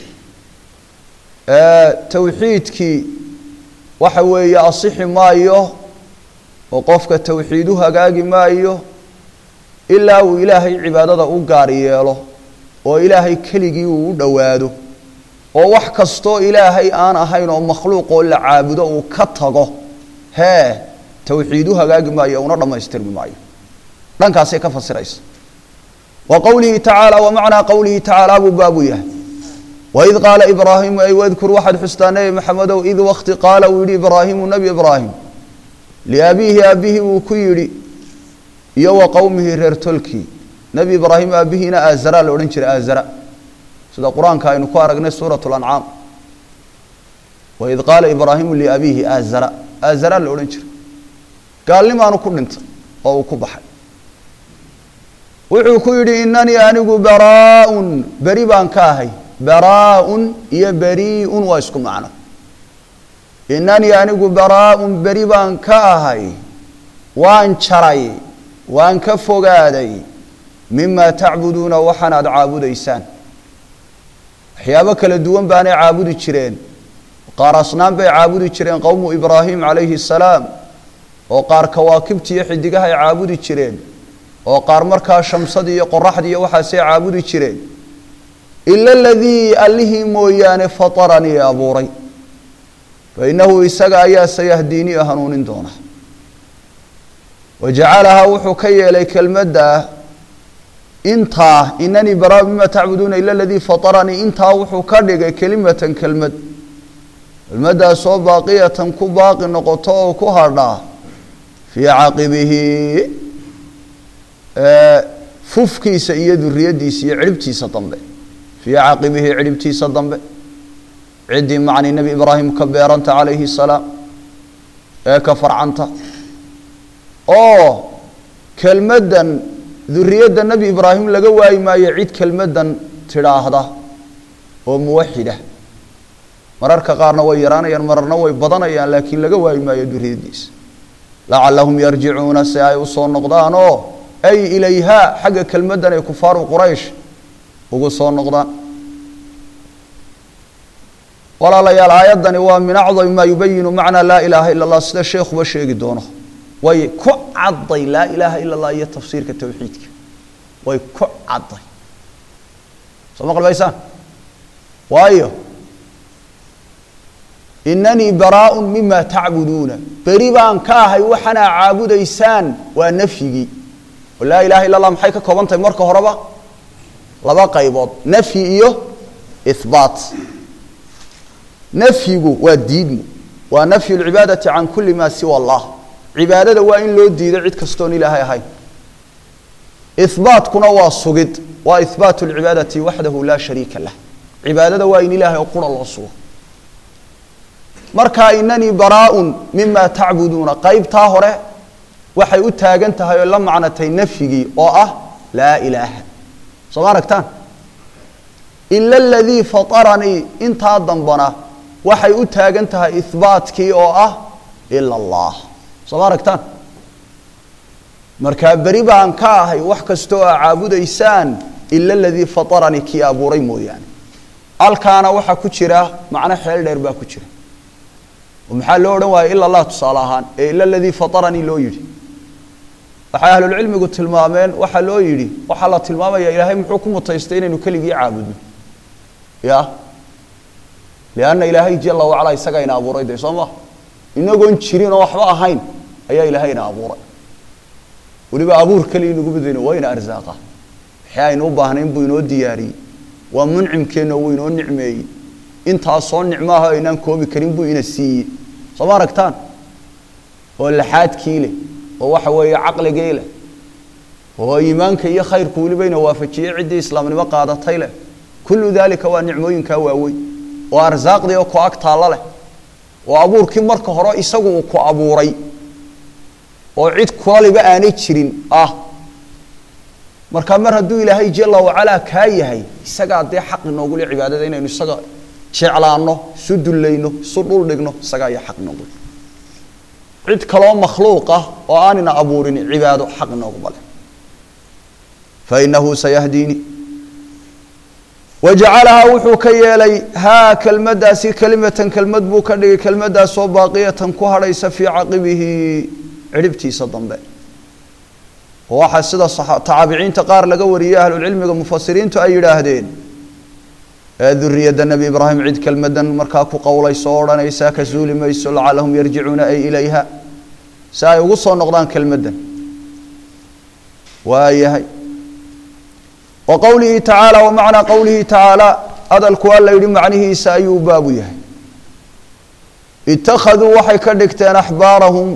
towxiidkii waxa weeye asixi maayo oo qofka towxiid u hagaagi maayo ilaa uu ilaahay cibaadada u gaar yeelo oo ilaahay keligii uu u dhowaado oo wax kastoo ilaahay aan ahayn oo makhluuqoo la caabudo uu ka tago hee towxiid u hagaagi maayo una dhammaystirmi maayo dhankaasay ka fasiraysa wa qowlihi tacaala wa macnaa qowlihi tacaala buu baabu yahay waid qaala ibraahimu ay wadkur waxaad xustaa nebi maxamedow id wakti qaala uu yidhi ibraahimu nebi ibraahim liabiihi aabbihii uu ku yidhi iyo wa qowmihi reer tolkii nebi ibraahim aabbihiina aazara la odhan jiray aazara sida qur-aanka aynu ku aragnay suurat lancaam waid qaala ibraahimu liabiihi aazara aazara la odhan jiray gaalnimaanu ku dhintay oo uu ku baxay wuxuu ku yidhi inanii anigu baraaun beri baan ka ahay baraaun iyo beriiun waa isku macno inanii anigu baraaun beri baan ka ahay waan jaray waan ka fogaaday mima tacbuduuna waxaan aada caabudaysaan waxyaabo kala duwan baanay caabudi jireen qaar asnaan bay caabudi jireen qowmu ibraahim calayhi asalaam oo qaar kawaakibti iyo xidigahay caabudi jireen oo qaar markaa shamsadii iyo qoraxdii iyo waxaasay caabudi jireen ila aladii allihii mooyaane fataranii abuuray fa innahu isaga ayaa sayahdiinii hanuunin doona wajacalahaa wuxuu ka yeelay kelmadda intaa inanii baraa mima tacbuduuna ila aladii fataranii intaa wuxuu ka dhigay kelimatan kelmad kelmaddaasoo baaqiyatan ku baaqi noqoto oo ku hadhaa fii caqibihi fufkiisa iyo duriyadiisa iyo cidhibtiisa dambe fii caqibihi cidhibtiisa dambe ciddii macni nebi ibraahim ka beeranta calayhi salaam ee ka farcanta oo kelmaddan duriyadda nebi ibraahim laga waayi maayo cid kelmaddan tidhaahda oo muwaxida mararka qaarna way yaraanayaan mararna way badanayaan laakiin laga waayi maayo duriyaddiisa lacallahum yarjicuuna si ay usoo noqdaan oo ay ilayhaa xagga kelmaddan ay kufaaru quraysh ugu soo noqdaan walaalayaal aayaddani waa min acdami maa yubayinu macnaa laa ilaaha ila allah sida sheekhuba sheegi doono way ku cadday laa ilaaha ila allah iyo tafsiirka towxiidka way ku cadday soo ma qalbaysaan waayo inanii baraaun mima tacbuduuna beri baan ka ahay waxanaa caabudaysaan waa nafyigii oo laa ilaha illa allah maxay ka kooban tahay marka horeba laba qaybood nafyi iyo ihbaat nafyigu waa diidmu waa nafyu lcibaadati can kuli maa siwa allah cibaadada waa in loo diido cid kastoon ilaahay ahayn ihbaatkuna waa sugid waa ihbaatu lcibaadati waxdahu laa shariika lah cibaadada waa in ilaahay oo qura loo sugo marka inanii baraaun mima tacbuduuna qaybtaa hore waxay u taagan tahay oo la macnatay nafyigii oo ah laa ilaaha soo ma aragtaan ila aladii fataranii intaa dambana waxay u taagan tahay ihbaatkii oo ah ila allah soo ma aragtaan markaa beri baan ka ahay wax kastoo aa caabudaysaan ila aladii fataranii kii abuuray mooyaane halkaana waxaa ku jira macno xeel dheer baa ku jira oo maxaa loo odhan waaya ila allah tusaale ahaan ee ila aladii fataranii loo yidhi waxay ahlulcilmigu tilmaameen waxaa loo yidhi waxaa la tilmaamaya ilaahay muxuu ku mutaystay inaynu keligii caabudno ya lianna ilaahay jala wacalaa isagaa ina abuuray dee soo maha inagoon jirin oo waxba ahayn ayaa ilaahay ina abuuray weliba abuur keliya inagu badayno waa ina arsaaqa wixii aynu u baahnayn buu inoo diyaariyey waa muncimkeenna wuu inoo nicmeeyey intaasoo nicmaaha aynaan koobi karin buu ina siiyey soo ma aragtaan oo laxaadkii leh oo waxa weeye caqligii leh oo iimaanka iyo khayrku weliba ina waafajiyey ciddii islaamnimo qaadatay leh kullu daalika waa nicmooyinkaa waaweyn oo arsaaqdii oo ku ag taallo leh oo abuurkii marka hore isagu uu ku abuuray oo cid kulaliba aanay jirin ah marka mar hadduu ilaahay jala wacalaa kaa yahay isagaa dee xaq inoogule cibaadada inaynu isaga jeclaano isu dullayno isu dhul dhigno isagaa iyo xaq inoogule cid kaloo makhluuq ah oo aanina abuurin cibaado xaq inooguma leh fainahu sayahdiini wajacalahaa wuxuu ka yeelay haa kelmaddaasi kelimatan kelmad buu ka dhigay kelmaddaasoo baaqiyatan ku hadhaysa fii caqibihi cidhibtiisa dambe oo waxaa sida taabiciinta qaar laga wariyey ahlulcilmiga mufasiriintu ay yidhaahdeen ee duriyadda nebi ibraahim cid kelmadan markaa ku qowlayso o odhanaysaa ka suuli mayso lacalahum yarjicuuna ay ilayha si ay ugu soo noqdaan kelmaddan waayahay wa qowlihi tacaala wa macnaa qowlihi tacaala hadalku alla yidhi macnihiisa ayuu baabu yahay ittakhaduu waxay ka dhigteen axbaarahum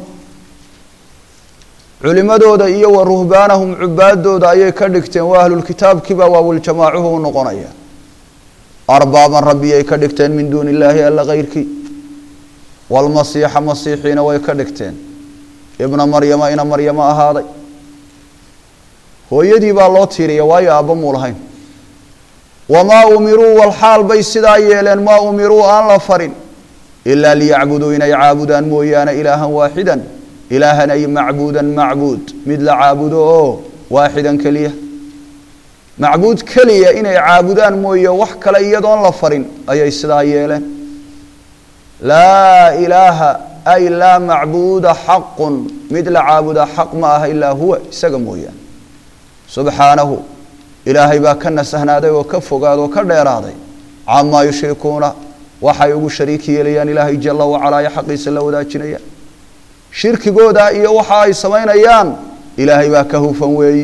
culimadooda iyo wa ruhbaanahum cubaadooda ayay ka dhigteen waa ahlulkitaabkiibaa waawiljamaacuhu u noqonaya arbaaban rabbiyay ka dhigteen min duuni illaahi alla kayrkii waalmasiixa masiixiina way ka dhigteen ibna maryama ina maryamo ahaaday hooyadii baa loo tiiriya waayo aabba muu lahayn wamaa umiruu walxaal bay sidaa yeeleen maa umiruu aan la farin ilaa liyacbuduu inay caabudaan mooyaane ilaahan waaxidan ilaahan ay macbuudan macbuud mid la caabudo oo waaxidan keliya macbuud keliya inay caabudaan mooye wax kale iyadoon la farin ayay sidaa yeeleen laa ilaaha ay laa macbuuda xaqun mid la caabuda xaq ma aha ilaa huwa isaga mooyaane subxaanahu ilaahay baa ka nasahnaaday oo ka fogaaday oo ka dheeraaday camaa yushrikuuna waxay ugu shariik yeelayaan ilaahay jala wacalaa iyo xaqiisa la wadaajinayaan shirkigooda iyo waxa ay samaynayaan ilaahay baa ka hufan weeye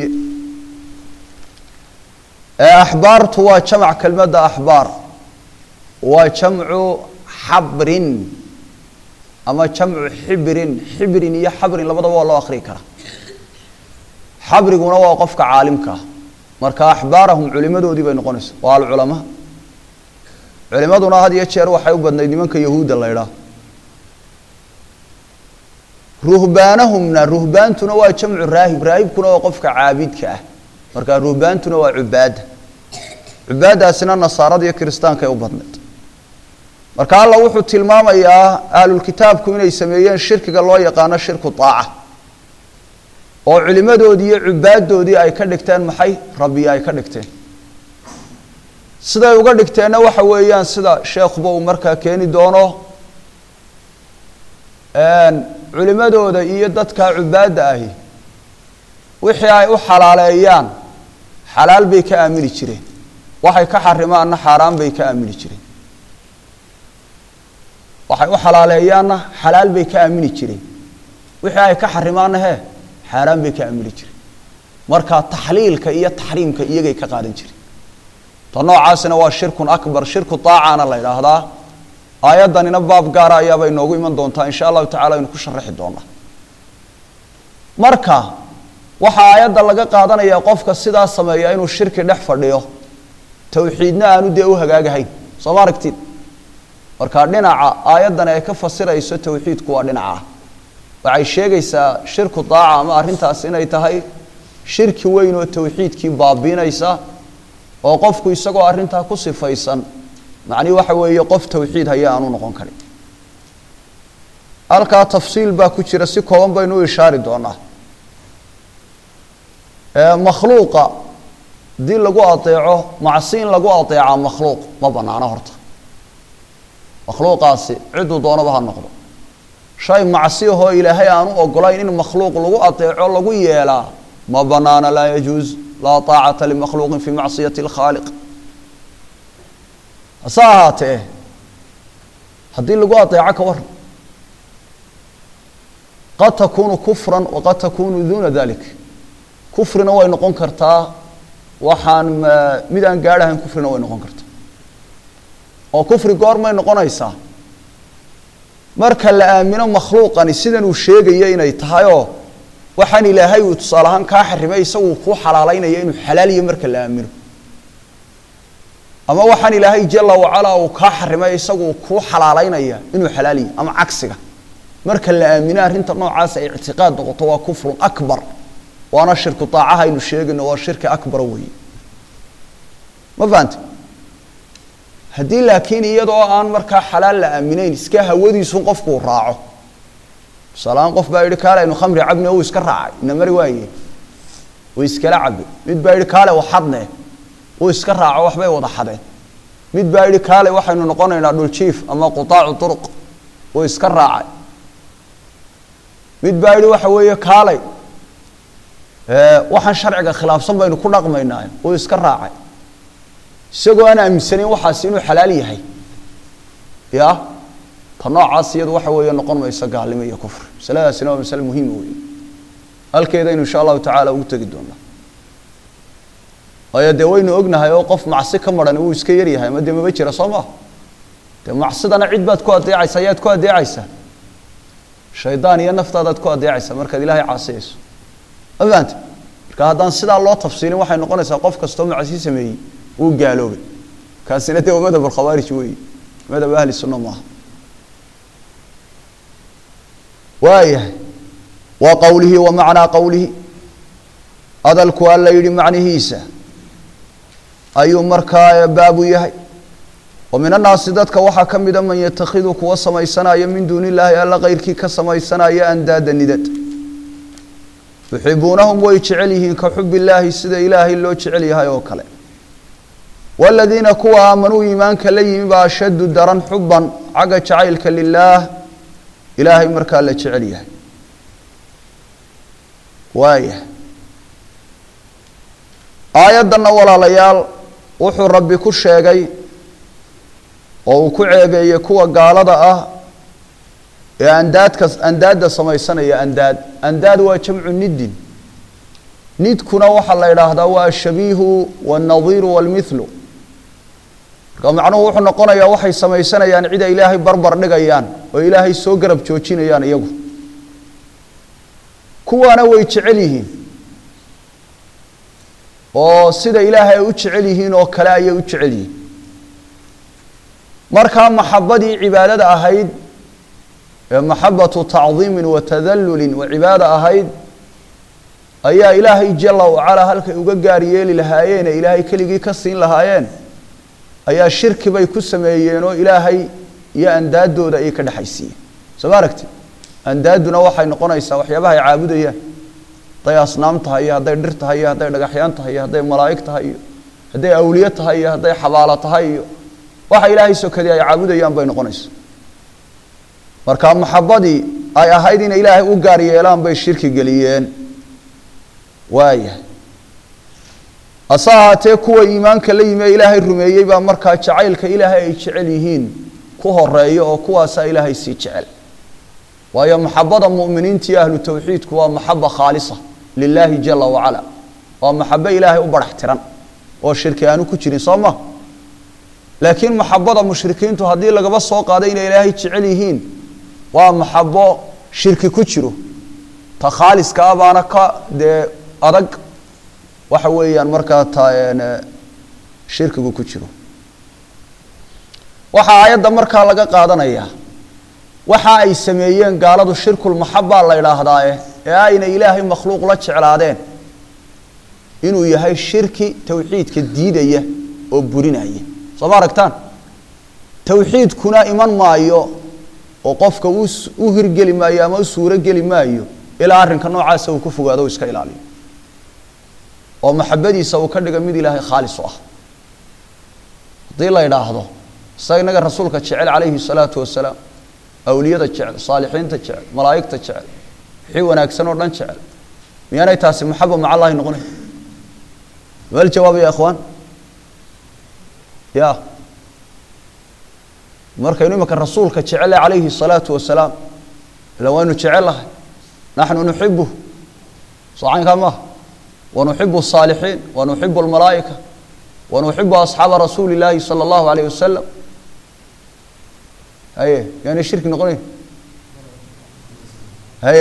ee axbaartu waa jamc kelmadda axbaar waa jamcu xabrin ama jamcu xibrin xibrin iyo xabrin labadaba waa loo akrii karaa xabriguna waa qofka caalimka ah marka axbaarahum culimadoodii bay noqonaysa waa alculamaa culimaduna had iyo jeer waxay u badnayd nimanka yahuudda la ydhaah ruhbaanahumna ruhbaantuna waa jamcu raahib raahibkuna waa qofka caabidka ah marka ruhbaantuna waa cubaada cubaadaasina nasaarada iyo kiristaankay u badnayd marka alla wuxuu tilmaamayaa ahlulkitaabku inay sameeyeen shirkiga loo yaqaano shirku aaca oo culimadoodii iyo cubaadoodii ay ka dhigteen maxay rabbi ay ka dhigteen siday uga dhigteenna waxa weeyaan sida sheekhuba uu markaa keeni doono culimadooda iyo dadka cubaadda ahi wixii ay u xalaaleeyaan xalaal bay ka aamini jireen waxay ka xarimaanna xaaraan bay ka aamini jireen waxay u xalaaleeyaanna xalaal bay ka aamini jireen wixii ay ka xarimaanna hee xaaraan bay ka aamini jireen marka taxliilka iyo taxriimka iyagay ka qaadan jireen ta noocaasina waa shirkun akbar shirku aacaana la idhaahdaa aayaddanina baab gaara ayaaba inoogu iman doontaa insha allahu tacala aynu ku sharaxi doonaa marka waxaa aayadda laga qaadanayaa qofka sidaa sameeya inuu shirki dhex fadhiyo towxiidna aanu dee u hagaagahayn soo ma aragtid marka dhinaca aayaddan ay ka fasirayso towxiidku waa dhinaca waxay sheegaysaa shirku daaca ama arrintaas inay tahay shirki weyn oo towxiidkii baabiinaysa oo qofku isagoo arrintaa ku sifaysan macnihi waxa weeye qof towxiid haya aanu noqon karin halkaa tafsiil baa ku jira si kooban baynu u ishaari doonaa makhluuqa haddii lagu adeeco macsi in lagu adeecaa makhluuq ma banaano horta makhluuqaasi ciduu doonaba ha noqdo shay macsi ahoo ilaahay aan u ogolayn in makhluuq lagu adeeco lagu yeelaa ma banaana laa yajuuz laa taacata limakhluuqin fi macsiyati اlkhaaliq hase ahaatee haddii lagu adeeco ka waran qad takunu kufra waqad takunu duna dalik kufrina way noqon kartaa waxaan mid aan gaadhahayn kufrina way noqon kartaa oo kufri goormay noqonaysaa marka la aamino makhluuqani sidan uu sheegaya inay tahay oo waxaan ilaahay uu tusaale ahaan kaa xarimay isagu kuu xalaalaynaya inuu xalaaliyo marka la aamino ama waxaan ilaahay jala wacalaa uu kaa xarimay isagu kuu xalaalaynaya inuu xalaaliyo ama cagsiga marka la aamino arrinta noocaas ay ictiqaad noqoto waa kufrun akbar waana shirku daacaha aynu sheegayno waa shirki akbara weeye ma fahante haddii laakiin iyadoo aan markaa xalaal la aaminayn iska hawadiisun qofkuu raaco tusaalahaan qof baa yidhi kaale aynu khamri cabne uu iska raacay ina mari waaye uu iskala cabe mid baa yidhi kaale waxadne uu iska raaco waxbay wada xadeen mid baa yidhi kaale waxaynu noqonaynaa dhuljiif ama qutaacu turuq uu iska raacay mid baa yidhi waxa weeye kaalay waxaan sharciga khilaafsan baynu ku dhaqmaynaa uu iska raacay isagoo aan aaminsanayn waxaasi inuu xalaal yahay ya ta noocaas iyadu waxa weeye noqon mayso gaalnimo iyo kufri masaladaasina waa masale muhiima wey halkeedaynu insha allahu tacaala ugu tegi doonaa waayo dee waynu ognahay oo qof macsi ka maran wuu iska yaryahay ama dee maba jira soo maa dee macsidana cid baad ku adeecaysaa yaad ku adeecaysaa shaydaan iyo naftaadaad ku adeecaysaa markaad ilaahay caasiyayso ma fahamte marka haddaan sidaa loo tafsiilin waxay noqonaysaa qof kastoo macsi sameeyey wuu gaaloobay kaasina dee waa madhab alkhawaarij weeye madhab ahli sunna maaha waayahay wa qowlihi wa macnaa qowlihi hadalku alla yidhi macnihiisa ayuu markaa baabu yahay wa min annaasi dadka waxaa ka mida man yatakhidu kuwa samaysanaya min duuni illaahi alla keyrkii ka samaysanaya andaada nidad yuxibuunahum way jecel yihiin ka xub illaahi sida ilaahay loo jecel yahay oo kale waaladiina kuwa aamanuu iimaanka la yimi baa ashaddu daran xuban xagga jacaylka lilaah ilaahay markaa la jecel yahay waaya aayaddanna walaalayaal wuxuu rabbi ku sheegay oo uu ku ceebeeyey kuwa gaalada ah ee andaadka andaadda samaysanaya andaad andaad waa jamcu niddin nidkuna waxaa la idhaahdaa waa ashabiihu wاlnadiiru wاlmithlu marka macnuhu wuxuu noqonayaa waxay samaysanayaan cid ay ilaahay barbar dhigayaan oo ilaahay soo garab joojinayaan iyagu kuwaana way jecel yihiin oo sida ilaahay ay u jecel yihiin oo kale ayay u jecel yihiin markaa maxabadii cibaadada ahayd ee maxabatu tacdiimin wa tadallulin wa cibaada ahayd ayaa ilaahay jala wacalaa halkay uga gaar yeeli lahaayeen ee ilaahay keligii ka siin lahaayeen ayaa shirki bay ku sameeyeen oo ilaahay iyo andaadooda ayay ka dhexaysiiyeen soo ma aragti andaadduna waxay noqonaysaa waxyaabaha ay caabudayaan hadday asnaam tahay iyo hadday dhir tahay iyo hadday dhagaxyaan tahay iyo hadday malaa'ig tahay iyo hadday awliye tahay iyo hadday xabaalo tahay iyo waxa ilaahay sokadii ay caabudayaan bay noqonaysaa marka maxabadii ay ahayd inay ilaahay u gaar yeelaan bay shirki geliyeen waayahay hase ahaatee kuwa iimaanka la yimi ee ilaahay rumeeyey baa markaa jacaylka ilaahay ay jecel yihiin ku horeeya oo kuwaasaa ilaahay sii jecel waayo maxabada mu'miniinta iyo ahlu tawxiidku waa maxaba khaalisa lilaahi jala wacala waa maxabo ilaahay u barax tiran oo shirki aanu ku jirin soo ma laakiin maxabada mushrikiintu haddii lagaba soo qaaday inay ilaahay jecel yihiin waa maxabo shirki ku jiro ta khaaliska ah baana ka dee adag waxa weeyaan markaa ta shirkigu ku jiro waxaa aayadda markaa laga qaadanayaa waxa ay sameeyeen gaaladu shirkulmaxabaa la idhaahdaae ee ayna ilaahay makhluuq la jeclaadeen inuu yahay shirki tawxiidka diidaya oo burinaya soo ma aragtaan tawxiidkuna iman maayo oo qofka u hirgeli maayo ama u suuro geli maayo ilaa arrinka noocaasa uu ku fogaado o iska ilaaliyo oo maxabadiisa uu ka dhiga mid ilaahay khaalis u ah haddii la idhaahdo isaga inaga rasuulka jecel calayhi salaatu wasalaam awliyada jecel saalixiinta jecel malaa'igta jecel wixii wanaagsan oo dhan jecel miyaanay taasi maxaba maca allahi noqonayn mal jawaab ya ikhwaan ya markaynu imika rasuulka jecele calayhi الsalaatu wasalaam ila waynu jecelahay naxnu nuxibuh socaynkaa maaha wanuxibu الصaalixiin wanuxibu اlmalaa'ika wanuxibu asxaaba rasuuli اllaahi salى اllahu alayh wasalam haye yaanay shirki noqonayn haye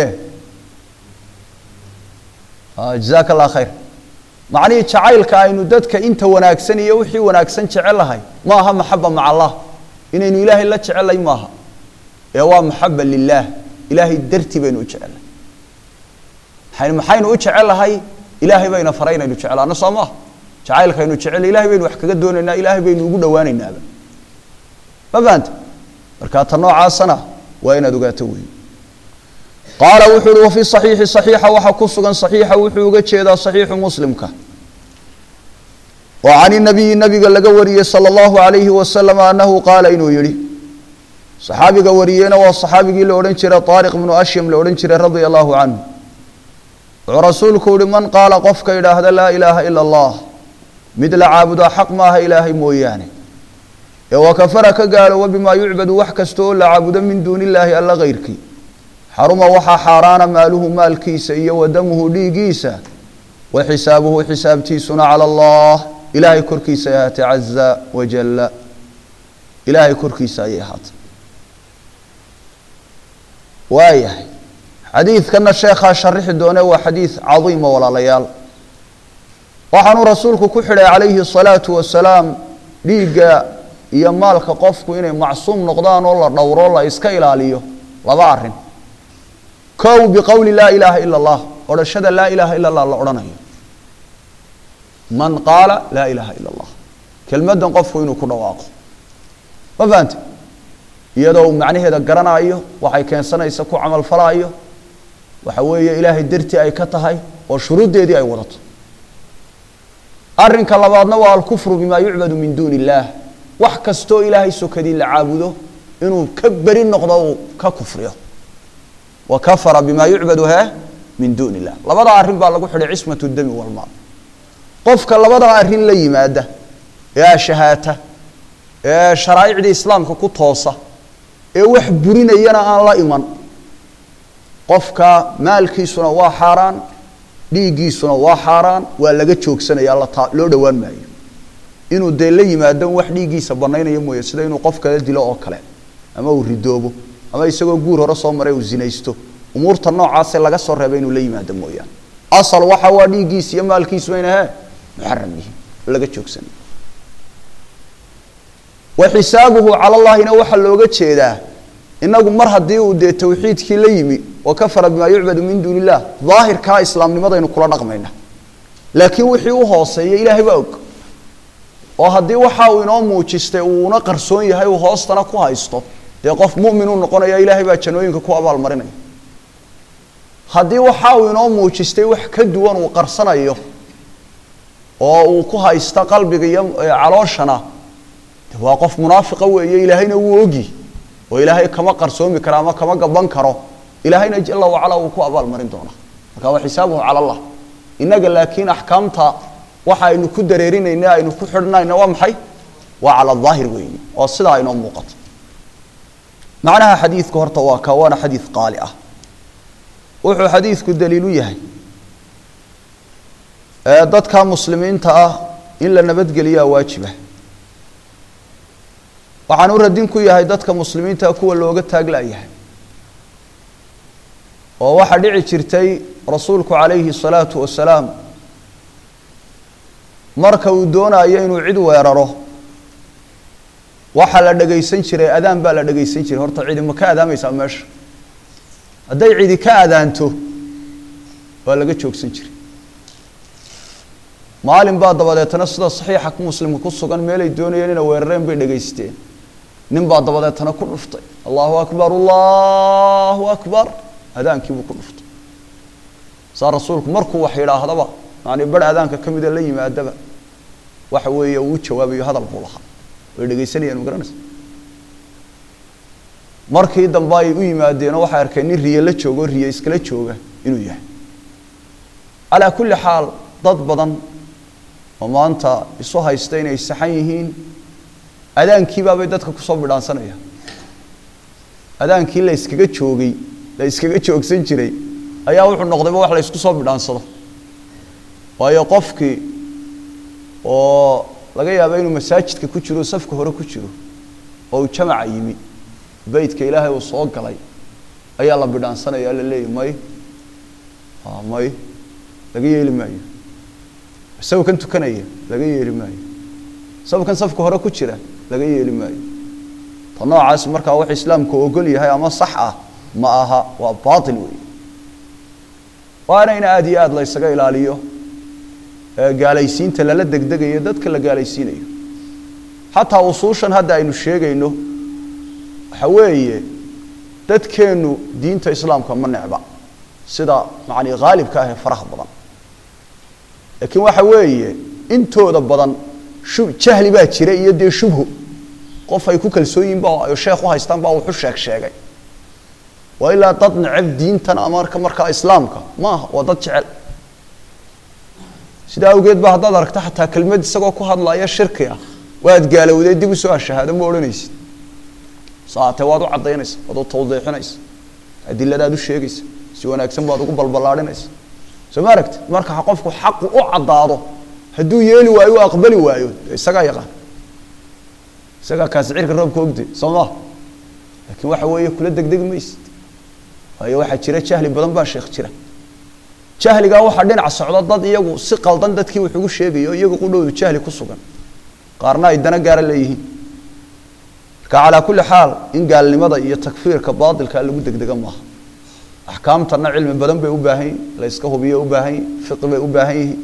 jazaaka allah khayr macnihii jacaylka aynu dadka inta wanaagsan iyo wixii wanaagsan jecelahay ma aha maxaba maca allah inaynu ilaahay la jecelay maaha ee waa maxaba lilaah ilaahay dartii baynu u jecelnahay maxaynu maxaynu u jecelahay ilaahay bayna faray inaynu jeclaano soo maaha jacaylkaynu jecel ilahay baynu wax kaga doonaynaa ilaahay baynu ugu dhawaanaynaaba ma fahanta marka ta noocaasana waa inaad ogaato wey qaala wuxuu uhi wafi صaxiixi صaxiixa waxaa ku sugan صaxiixa wuxuu uga jeedaa صaxiixu muslimka oo can inabiyi nabiga laga wariyey salى اllahu alayhi wasalam anahu qaala inuu yihi saxaabiga wariyeyna waa saxaabigii la odhan jiray طaariq bnu ashyam la odhan jiray radia allahu canhu wuxuu rasuulku yihi man qaala qofka idhaahda laa ilaaha ila اllah mid la caabudaa xaq maaha ilaahay mooyaane ee wakafara ka gaalooba bimaa yucbadu wax kasta oo la caabudo min duuni illaahi alla kayrkii xaruma waxaa xaaraana maaluhu maalkiisa iyo wadamuhu dhiigiisa wa xisaabuhu xisaabtiisuna cala allah ilaahay korkiisa ay ahaatay caza wajalla ilaahay korkiisa ayay ahaatay waayahay xadiidkana sheekhaa sharixi doone waa xadiid cadiima walaalayaal waxaanuu rasuulku ku xidhay calayhi الsalaatu wasalaam dhiigga iyo maalka qofku inay macsuum noqdaan oo la dhowro la iska ilaaliyo laba arin kow biqowli laa ilaaha ila اllah odhashada laa ilaaha ila اllah la odhanayo man qaala laa ilaaha ila اllah kelmaddan qofku inuu ku dhawaaqo ma fahante iyadoo uu macnaheeda garanaayo waxay keensanaysa ku camalfalaayo waxa weeye ilaahay dartii ay ka tahay oo shuruuddeedii ay wadato arrinka labaadna waa alkufru bima yucbadu min duuni illaah wax kastoo ilaahay sokadii la caabudo inuu ka beri noqdo uu ka kufriyo wa kafara bima yucbadu he min duuni illah labada arrin baa lagu xidhay cismat dami walmaal qofka labada arrin la yimaada ee ashahaata ee sharaa'icdii islaamka ku toosa ee wax burinayana aan la iman qofka maalkiisuna waa xaaraan dhiiggiisuna waa xaaraan waa laga joogsanaya la loo dhowaan maayo inuu dee la yimaado wax dhiiggiisa banaynaya mooye sida inuu qof kale dilo oo kale ama uu ridoobo ama isagoo guur hore soo maray uu zinaysto umuurta noocaase laga soo reebay inuu la yimaado mooyaane asal waxa waa dhiiggiisa iyo maalkiisu bayna he muxaram yihiin laga joogsanay wa xisaabuhu cala llahina waxaa looga jeedaa inagu mar haddii uu dee tawxiidkii la yimi wa kafara bimaa yucbadu min duuni illah daahirkaa islaamnimadaynu kula dhaqmayna laakiin wixii u hooseeya ilaahay baa og oo haddii waxa uu inoo muujistay uuna qarsoon yahay uu hoostana ku haysto dee qof mumin uu noqonaya ilaahay baa janooyinka ku abaalmarinaya haddii waxa uu inoo muujistay wax ka duwan uu qarsanayo oo uu ku haysta qalbiga iyo calooshana de waa qof munaafiqa weeye ilaahayna wuu ogi oo ilaahay kama qarsoomi karo ama kama gaban karo ilaahayna jala wacala uu ku abaalmarin doonaa marka waa xisaabuhu cala allah innaga laakiin axkaamta waxa aynu ku dareerinayna aynu ku xidhnayna waa maxay waa cala daahir weeye oo sidaa inoo muuqato macnaha xadiidku horta waa ka waana xadiid qaali ah wuxuu xadiidku daliilu yahay dadka muslimiinta ah in la nabadgeliyaa waajiba waxaan u radin ku yahay dadka muslimiinta kuwa looga taaglayahay oo waxaa dhici jirtay rasuulku calayhi الsalaatu wasalaam marka uu doonayo inuu cid weeraro waxaa la dhegaysan jiray adaan baa la dhegaysan jiray horta cidi ma ka adaamaysaa meesha hadday cidi ka adaanto waa laga joogsan jiray maalin baa dabadeetana sida saxiixa muslimka ku sugan meelay doonayeen inay weerareen bay dhegaysteen nin baa dabadeetana ku dhuftay allahu akbar allahu akbar adaankiibuu ku dhuftay saa rasuulku markuu wax yidhaahdaba yani bar adaanka ka mida la yimaadaba waxa weeye uu jawaabayo hadal buu lahaa way dhegaysanayaan ma garanaysa markii dambe ay u yimaadeenoo waxay arkeen nin riye la joogo riye iskala jooga inuu yahay calaa kulli xaal dad badan oo maanta isu haysta inay saxan yihiin adaankiibaabay dadka kusoo bidhaansanaya adaankii la iskaga joogay la iskaga joogsan jiray ayaa wuxuu noqdayba wax la isku soo bidhaansado waayo qofkii oo laga yaaba inuu masaajidka ku jiro safka hore ku jiro oo uu jamaca yimi beytka ilaahay uu soo galay ayaa la bidhaansanaya la leeyahy may may laga yeeli maayo isago kan tukanaya laga yeeli maayo isago kan safka hore ku jira laga yeeli maayo ta noocaas markaa wax islaamku ogol yahay ama sax ah ma aha waa baatil weey waana in aada iyo aada la ysaga ilaaliyo gaalaysiinta lala degdegayo dadka la gaalaysiinayo xataa usuushan hadda aynu sheegayno waxa weeye dadkeennu diinta islaamka ma necba sida macani haalibka ah ee faraha badan laakiin waxa weeye intooda badan shub jahli baa jira iyo dee shubho qof ay ku kalsoon yihin ba sheekh u haystaan baa wuxu sheeg sheegay waa ilaa dad neceb diintan ama marka markaa islaamka ma aha waa dad jecel sidaa awgeed ba haddaad aragto xataa kelmad isagoo ku hadlaya shirki ah waad gaalowday dib usoo ashahaado ma odhanaysid saate waad u caddaynaysa waad u tawdiixinaysa adiladaad u sheegaysa si wanaagsan baad ugu balballaadhinaysa soo ma aragti marka qofku xaqu u caddaado hadduu yeeli waayo u aqbali waayo isagaa yaqaan isagaa kaasi cirka roobka ogde soo maa laakiin waxa weeye kula degdegi maysid waayo waxaa jira jahli badan baa sheekh jira jahligaa waxaa dhinaca socda dad iyagu si qaldan dadkii wax ugu sheegayo iyagu qudhowdu jahli ku sugan qaarna ay dana gaara leeyihiin marka calaa kulli xaal in gaalnimada iyo takfiirka baatilka lagu degdega maaha axkaamtana cilmi badan bay u baahan yihin la yska hubiyo u baahan yihin fiqi bay u baahan yihiin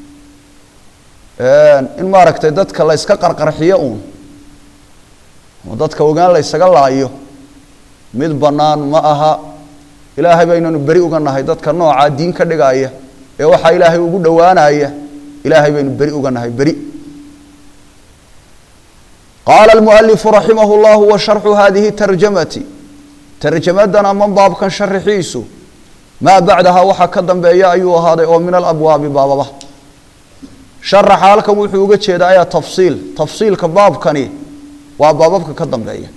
in maaragtay dadka la yska qarqarxiyo uun oo dadka ogaan la ysaga laayo mid bannaan ma aha ilaahay baynanu beri uga nahay dadka noocaa diin ka dhigaaya ee waxaa ilaahay ugu dhowaanaya ilaahay baynu beri uga nahay beri qaala almualifu raximah llahu wa sharxu hadihi tarjamati tarjamadan ama baabkan sharaxiisu maa bacdaha waxaa ka dambeeya ayuu ahaaday oo min alabwaabi baababa sharaxa halkan wuxuu uga jeedaa ayaa tafsiil tafsiilka baabkani waa baababka ka dambeeya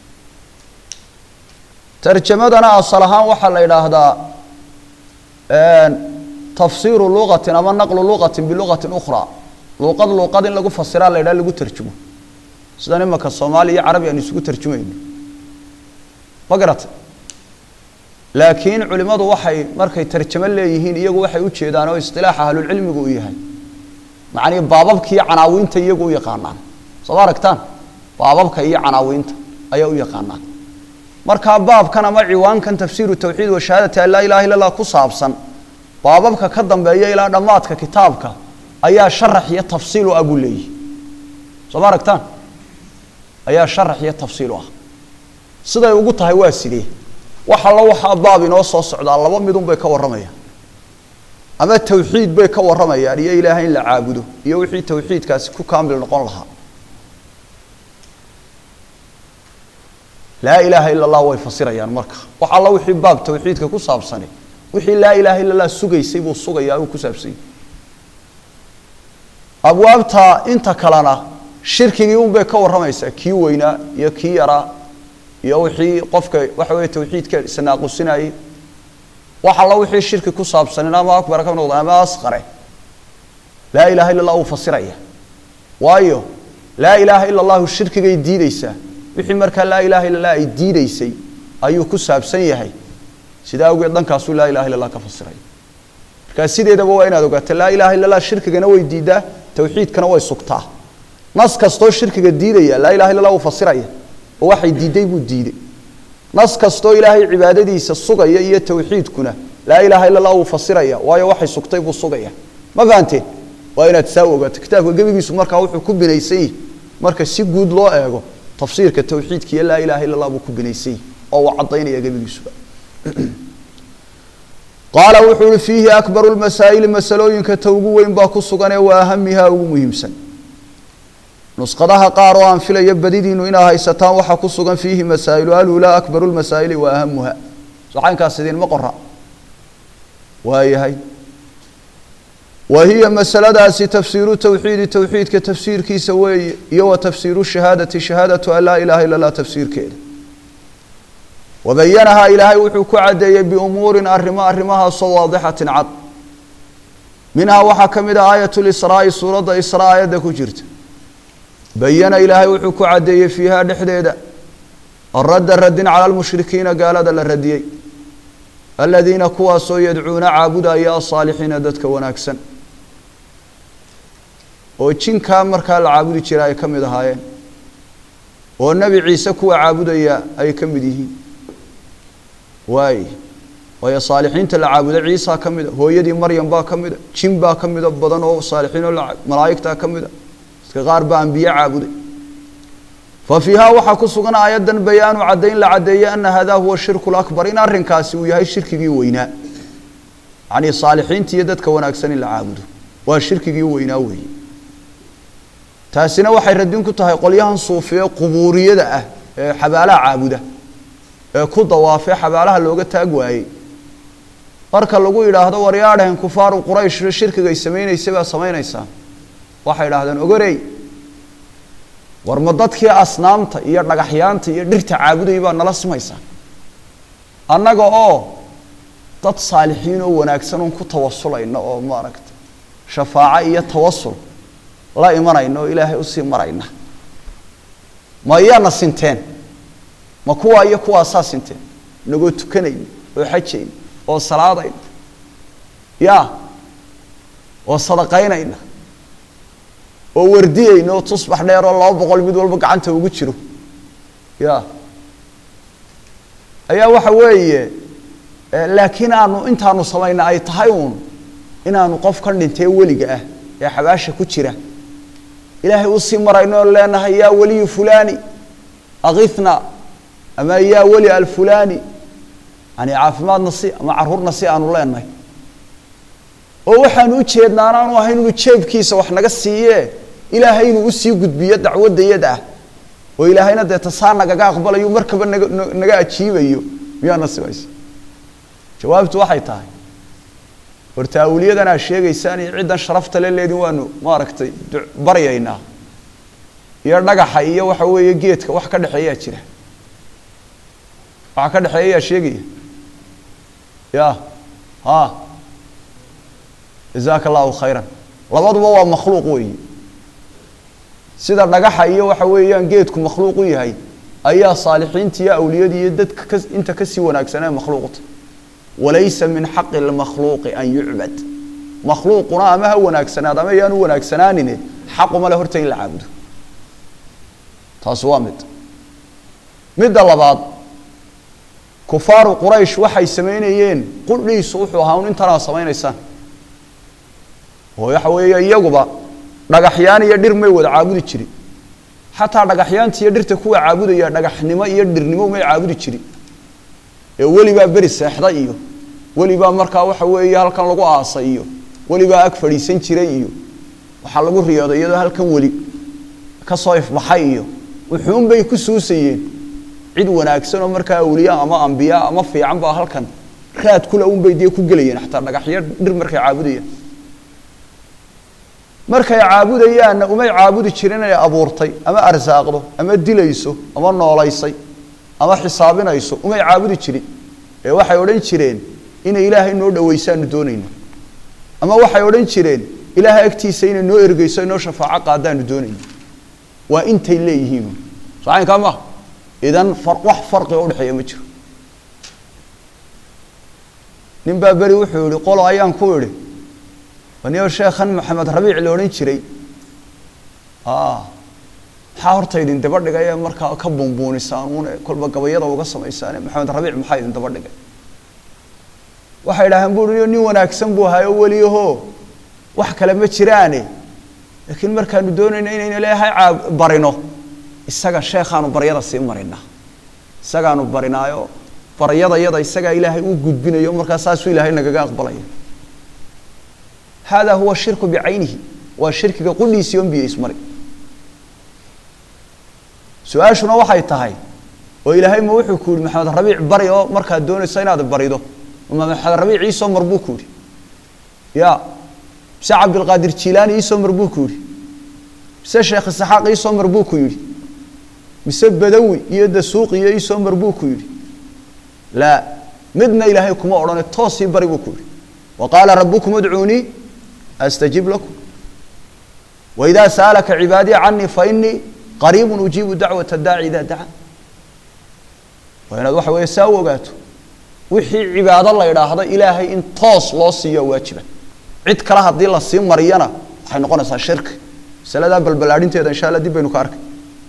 tarjamadana asal ahaan waxaa la idhaahdaa tafsiiru luqatin ama naqlu luqatin biluqatin ukhraa luuqad luuqad in lagu fasiraa la yidhaha lagu tarjumo sidan imaka soomaali iyo carabi aan isugu tarjumayno ma garata laakiin culimadu waxay markay tarjamo leeyihiin iyagu waxay u jeedaan oo istilaaxa ahlulcilmigu u yahay macnii baababka iyo canaawiinta iyagu u yaqaanaan soo ma aragtaan baababka iyo canaawiinta ayaa u yaqaanaan markaa baabkan ama ciwaankan tafsiiru tawxiid wa shahaadati an laa ilaha illa allah ku saabsan baababka ka dambeeya ilaa dhammaadka kitaabka ayaa sharax iyo tafsiil u ah buu leeyihi soo ma aragtaan ayaa sharax iyo tafsiil u ah siday ugu tahay waa sidee wax allo waxaa baab inoo soo socdaa laba midun bay ka warramayaan ama tawxiid bay ka warramayaan iyo ilaahay in la caabudo iyo wixii tawxiidkaasi ku kaamil noqon lahaa laa ilaaha ila allah way fasirayaan marka wax alla wixii baab tawxiidka ku saabsani wixii laa ilaaha illa allah sugaysay buu sugayaa uu ku saabsanyay abwaabta inta kalena shirkigii un bay ka warramaysaa kii weynaa iyo kii yaraa iyo wixii qofka waxa weeye tawxiidka isnaaqusinayay wax alla wixii shirki ku saabsanin ama akbar ka noqda ama asqare laa ilaha illa allah uu fasiraya waayo laa ilaaha ila allahu shirkigay diideysaa wixii markaa laa ilaha illa allah ay diideysay ayuu ku saabsan yahay sidaa awgeed dhankaasuu laa ilaha illa allah ka fasiraya markaa sideedaba waa inaad ogaato laa ilaha illa allah shirkigana way diidaa tawxiidkana way sugtaa nas kastoo shirkiga diidaya laa ilaha illa allah uu fasiraya oo waxay diiday buu diiday nas kastoo ilaahay cibaadadiisa sugaya iyo tawxiidkuna laa ilaha illa allah uu fasiraya waayo waxay sugtay buu sugaya ma fahanteen waa inaad saa ogaato kitaabka gebigiisu markaa wuxuu ku binaysan yahi marka si guud loo eego tafsiirka tawxiidka iyo laa ilaha illa allah buu ku binaysan yahi oo uu caddaynaya gebigiisuba qaala wuxuu uhi fiihi akbaru lmasaa'ili masalooyinka ta ugu weyn baa ku sugan ee waa ahamihaa ugu muhiimsan nusqadaha qaar oo aan filayo badidiinu inaa haysataan waxaa ku sugan fiihi masaa'ilu alulaa akbaru lmasaa'ili wa ahamuha soxaynkaas idinma qora waayahay wa hiya masaladaasi tafsiiru towxiidi towxiidka tafsiirkiisa weeye iyo wa tafsiiru shahaadati shahaadatu an laa ilaaha illa allah tafsiirkeeda wabayanahaa ilaahay wuxuu ku caddeeyey biumuurin arrimo arrimahaasoo waadixatin cad minhaa waxaa ka mid ah aayat lisraa'i suuradda israa aayadda ku jirta bayana ilaahay wuxuu ku caddeeyey fiihaa dhexdeeda radda radin cala lmushrikiina gaalada la radiyey aladiina kuwaasoo yadcuuna caabudaya asaalixiina dadka wanaagsan oo jinkaa markaa la caabudi jira ay ka mid ahaayeen oo nebi ciise kuwa caabudaya ay ka mid yihiin waay waayo saalixiinta la caabuda ciisaa ka mida hooyadii maryam baa ka mida jin baa ka mida badan oo saalixiin oo malaa'igtaa ka mida dadka qaar baa ambiye caabuday fa fiihaa waxaa ku sugan aayaddan bayaanu caddayn la caddeeyey ana hadaa huwa shirku lakbar in arrinkaasi uu yahay shirkigii weynaa yacnii saalixiinta iyo dadka wanaagsan in la caabudo waa shirkigii weynaa weeye taasina waxay radin ku tahay qolyahan suufiye qubuuriyada ah ee xabaalaha caabuda ee ku dawaafee xabaalaha looga taag waayey marka lagu yidhaahdo waryaadhahen kufaaru quraysh shirkigay samaynaysay baa samaynaysaa waxay idhahdeen ogorey war ma dadkii asnaamta iyo dhagaxyaanta iyo dhirta caabudayay baa nala simaysaa annaga oo dad saalixiin oo wanaagsan oon ku tawasulayna oo maaragta shafaaco iyo tawasul la imanayna oo ilaahay usii marayna ma iyaana sinteen ma kuwaa iyo kuwaasaa sinteen inagoo tukanayna oo xajayna oo salaadayna ya oo sadaqaynayna oo wardiyeyna oo tusbax dheer oo laba boqol mid walba gacanta ugu jiro ya ayaa waxa weeye laakiin aanu intaanu samayna ay tahay uun inaanu qof ka dhintee weliga ah ee xabaasha ku jira ilaahay usii marayno oo leenahay yaa weliyu fulani akifna ama yaa weli alfulani yani caafimaadna si ama caruurna si aanu leenahay oo waxaanu u jeednaa anaanu ahayn inuu jeebkiisa wax naga siiye ilaahay inuu usii gudbiyo dacwadayada ah oo ilaahayna dee tasaa nagaga aqbalayo markaba naga naga ajiibayo miyaana simaysa jawaabtu waxay tahay horta awliyadan aa sheegaysaan iyo ciddan sharafta le leedin waanu maaragtay baryaynaa iyo dhagaxa iyo waxa weeye geedka wax ka dhexeeyaa jira waxa ka dhexeeya yaa sheegaya ya ha jazaaka allahu khayran labaduba waa makhluuq weeyi sida dhagaxa iyo waxa weeyaan geedku makhluuq u yahay ayaa saalixiinta iyo awliyadii iyo dadka ka inta kasii wanaagsanee makhluuqta walaysa min xaqi lmakhluuqi an yucbad makhluuquna ama ha wanaagsanaad ama yaan u wanaagsanaanine xaquma le horta in la caabudo taasi waa mid midda labaad kufaaru quraysh waxay samaynayeen qudhiisu wuxuu ahaa un intanaa samaynaysaan oo waxa weeye iyaguba dhagaxyaan iyo dhir may wada caabudi jirin xataa dhagaxyaanta iyo dhirta kuwa caabudaya dhagaxnimo iyo dhirnimo may caabudi jirin ee welibaa beri seexda iyo welibaa markaa waxa weeye halkan lagu aasay iyo welibaa ag fadhiisan jiray iyo waxaa lagu riyooday iyadoo halkan weli kasoo ifbaxay iyo wuxuun bay ku suusayeen cid wanaagsan oo markaa awliya ama ambiya ama fiican baa halkan raad kule un bay dee ku gelayeen xataa dhagaxyo dhir markay caabudayaan markay caabudayaanna umay caabudi jirin inay abuurtay ama arsaaqdo ama dilayso ama noolaysay ama xisaabinayso umay caabudi jirin ee waxay odhan jireen inay ilaahay noo dhawaysaanu doonayno ama waxay odhan jireen ilaahay agtiisa inay noo ergeyso inoo shafaaco qaadaanu doonayno waa intay leeyihiin socaynkaa maaha idan wax farqiga udhexeeya ma jiro nin baa beri wuxuu yihi qolo ayaan ku idhi aniyo sheekhan maxamed rabiic la odhan jiray maxaa horta idin daba dhigay ee markaa ka buunbuunisaan uun kolba gabayada uga samaysaan maxamed rabiic maxaa idin daba dhigay waxay idhaaheen bui nin wanaagsan buu ahaay oo weliyaho wax kale ma jiraane laakiin markaanu doonayno inaynu ilaahay barino isaga sheekhaanu baryada sii marinaa isagaanu barinaayo baryada yada isagaa ilaahay u gudbinayo markaa saasuu ilaahay nagaga aqbalaya hada huwa shirku bicaynihi waa shirkiga qudhiisii on biyo ismari su-aashuna waxay tahay oo ilaahay ma wuxuu ku yihi maxamed rabiic bari oo markaad doonayso inaad barido ma maxamed rabiic iisoo mar buu ku yihi ya mise cabdilqaadir jilaani iisoo mar buu ku yihi mise sheekh isaxaaq iisoo mar buu ku yidhi mise badawi iyo dasuuqi iyo iisoo mar buu ku yidhi laa midna ilaahay kuma odhane toosii bari buu ku yidhi wa qaala rabukum udcuunii astajib lakum waidaa sa'alaka cibaadii canii fainii qariibun ujiibu dacwata daaci idaa dacaa waa inaad waxa weeye saa u ogaato wixii cibaado la idhaahda ilaahay in toos loo siiyo waajiba cid kale haddii la sii mariyana waxay noqonaysaa shirki masaladaa balbalaadhinteeda insha alla dib baynu ka arkay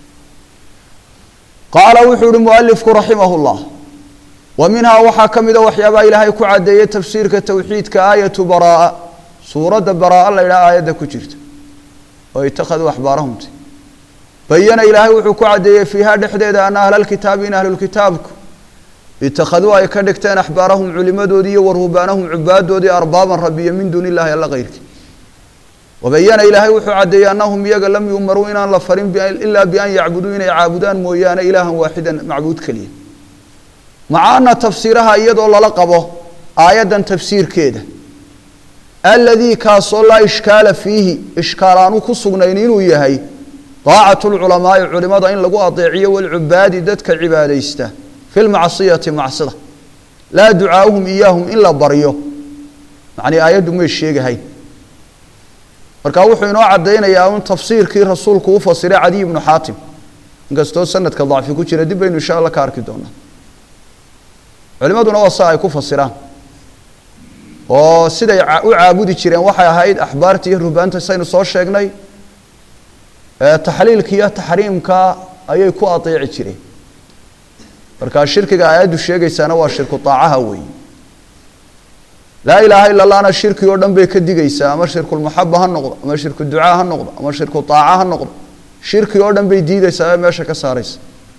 qaala wuxuu uhi mualifku raximah llah wa minhaa waxaa ka mida waxyaabaha ilaahay ku caddeeyey tafsiirka towxiidka aayatu baraa suuradda baraa la yidhaha aayadda ku jirta oo itakhaduu axbaarahumti bayana ilaahay wuxuu ku caddeeyey fiiha dhexdeeda ana ahla lkitaabi in ahlulkitaabku itakhaduu ay ka dhigteen axbaarahum culimadoodii iyo waruhbaanahum cubaadoodii arbaaban rabiya min duuni illahi alla kayrkii wabayana ilaahay wuxuu caddeeyey annahum iyaga lam yumaruu inaan la farin ilaa bian yacbuduu inay caabudaan mooyaane ilaahan waaxidan macbuud keliya maca ana tafsiiraha iyadoo lala qabo aayaddan tafsiirkeeda aladii kaasoo laa ishkaala fiihi ishkaal aanu ku sugnayn inuu yahay daacatu lculamaai culimada in lagu adeeciyo walcubaadi dadka cibaadaysta fi lmacsiyati macsida laa ducaauhum iyaahum in la baryo macnii aayaddu may sheegahayn marka wuxuu inoo caddaynayaa un tafsiirkii rasuulku u fasiray cadiy ibnu xaatim inkastoo sanadka dacfi ku jira dib baynu insha alla ka arki doonaa culimaduna waa sa ay ku fasiraan oo siday u caabudi jireen waxay ahayd axbaarta iyo ruhbaanta saynu soo sheegnay taxliilka iyo taxriimka ayay ku adeeci jireen markaa shirkiga aayaddu sheegaysaana waa shirku daacaha weeye laa ilaaha ila allahna shirki oo dhan bay ka digaysaa ama shirkulmaxaba ha noqdo ama shirku ducaa ha noqdo ama shirku daaca ha noqdo shirki oo dhan bay diidaysaa ee meesha ka saaraysa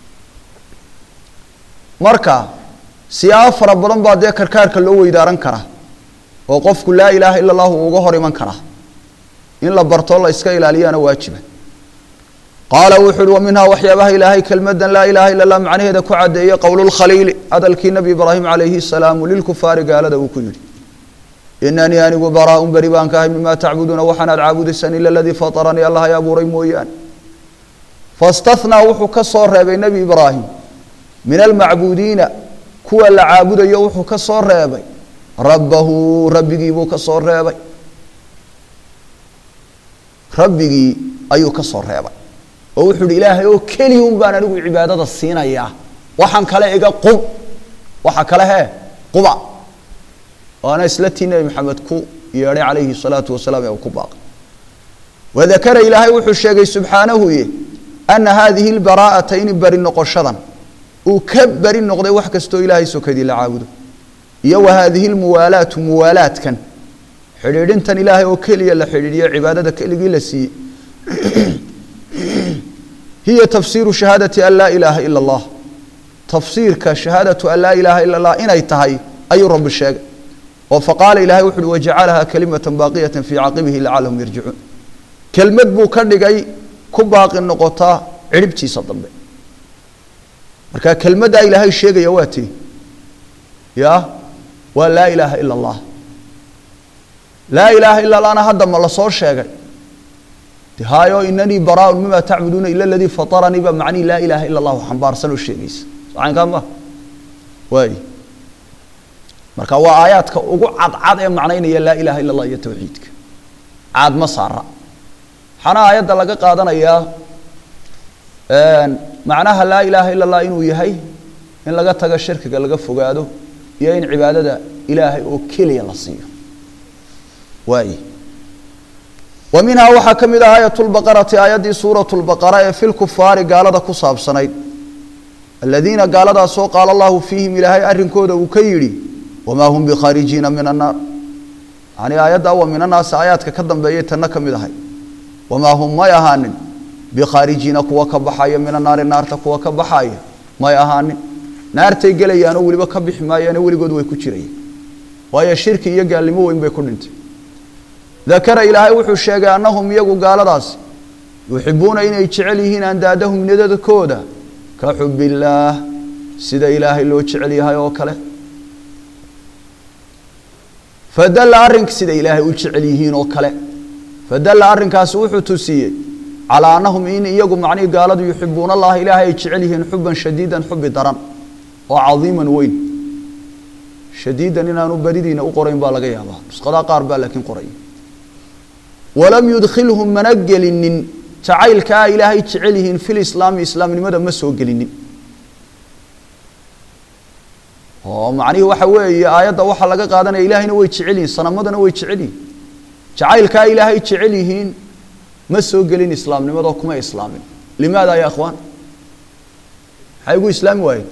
marka siyaabo fara badan baa dee karkaarka loo weydaaran karaa oo qofku laa ilaaha ila allahu uga hor iman karaa in la bartoo la iska ilaaliyaana waajiba qaala wuxu uhi wa minhaa waxyaabaha ilaahay kelmadan laa ilaaha ila allah macnaheeda ku caddeeyey qowlulkhaliili hadalkii nebi ibraahim calayhi salaamu lilkufaari gaalada uu ku yidhi inanii anigu baraaun beri baan ka ahay mima tacbuduuna waxaanaad caabudaysaan ila aladii fataranii allah ay abuuray mooyaane fastathnaa wuxuu ka soo reebay nebi ibraahim min almacbuudiina kuwa la caabudayo wuxuu ka soo reebay rabbahu rabbigii buu ka soo reebay rabbigii ayuu ka soo reebay oo wuxuu ihi ilaahay oo keliya un baan anigu cibaadada siinayaa waxaan kale iga qub waxa kale hee quba waana isla tii nebi maxamed ku yeedhay calayhi salaatu wasalaam ee uu ku baaqay wadakara ilaahay wuxuu sheegay subxaanahu ye ana haadihi lbaraa'ata in beri noqoshadan uu ka beri noqday wax kastoo ilaahay sokadii la caabudo iyo wa haadihi lmuwaalaatu muwaalaadkan xidhiidhintan ilaahay oo keliya la xidhiidhiyo cibaadada keligii la siiyey hiya tafsiiru shahaadati an laa ilaaha ila allah tafsiirka shahaadatu an laa ilaaha ila allah inay tahay ayuu rabbi sheegay oo faqaala ilahay wuxu uhi wajacalahaa kalimata baaqiyata fii caqibihi lacalahum yarjicuun kelmad buu ka dhigay ku baaqi noqotaa cirhibtiisa dambe marka kelmaddaa ilaahay sheegaya waa tii ya waa laa ilaaha ila allah laa ilaaha ila allahna hadda ma lasoo sheegay de haayo inanii baraaun mima tacbuduuna ila aladii fataranii baa macnihi laa ilaaha ila allahu xambaarsan oo sheegaysa socaynkaa ma waay marka waa aayaadka ugu cadcad ee macnaynaya laa ilaha illa allah iyo tawxiidka caad ma saara waxaana aayadda laga qaadanayaa macnaha laa ilaaha illa allah inuu yahay in laga tago shirkiga laga fogaado iyo in cibaadada ilaahay oo keliya la siiyo waay wa minhaa waxaa ka mid ah aayat lbaqarati aayaddii suurat lbaqara ee fi lkufaari gaalada ku saabsanayd aladiina gaaladaasoo qaala allahu fiihim ilaahay arrinkooda uu ka yidhi wamaa hum bikhaarijiina min annaar yani aayaddaa wa min annaasi aayaadka ka dambeeyay tanna ka mid ahay wamaa hum may ahaanin bikhaarijiina kuwa ka baxaya min annaari naarta kuwa ka baxaya may ahaanin naartay gelayaanoo weliba ka bixi maayaane weligood way ku jirayaan waayo shirki iyo gaalnimo weyn bay ku dhintay dakara ilaahay wuxuu sheegay annahum iyagu gaaladaasi yuxibuuna inay jecel yihiin andaadahum nadadkooda ka xubillaah sida ilaahay loo jecel yahay oo kale fadalla arrinka sida ilaahay u jecel yihiin oo kale fadalla arrinkaasi wuxuu tusiyey calaa annahum in iyagu macnihii gaaladu yuxibuuna allaha ilaahay ay jecel yihiin xuban shadiidan xubi daran oo cadiiman weyn shadiidan inaanu baridiina u qorayn baa laga yaabaa nusqadaa qaar baa laakiin qoraya walam yudkhilhum mana gelinin jacaylkaa ilaahay jecel yihiin fil islaami islaamnimada ma soo gelinin oo macnihii waxa weeye aayadda waxaa laga qaadanaya ilaahayna way jecel yihiin sanamadana way jecel yihiin jacaylkaa ilaahay jecel yihiin ma soo gelin islaamnimadoo kuma islaamin limaada ya akhwaan maxay ugu islaami waayeen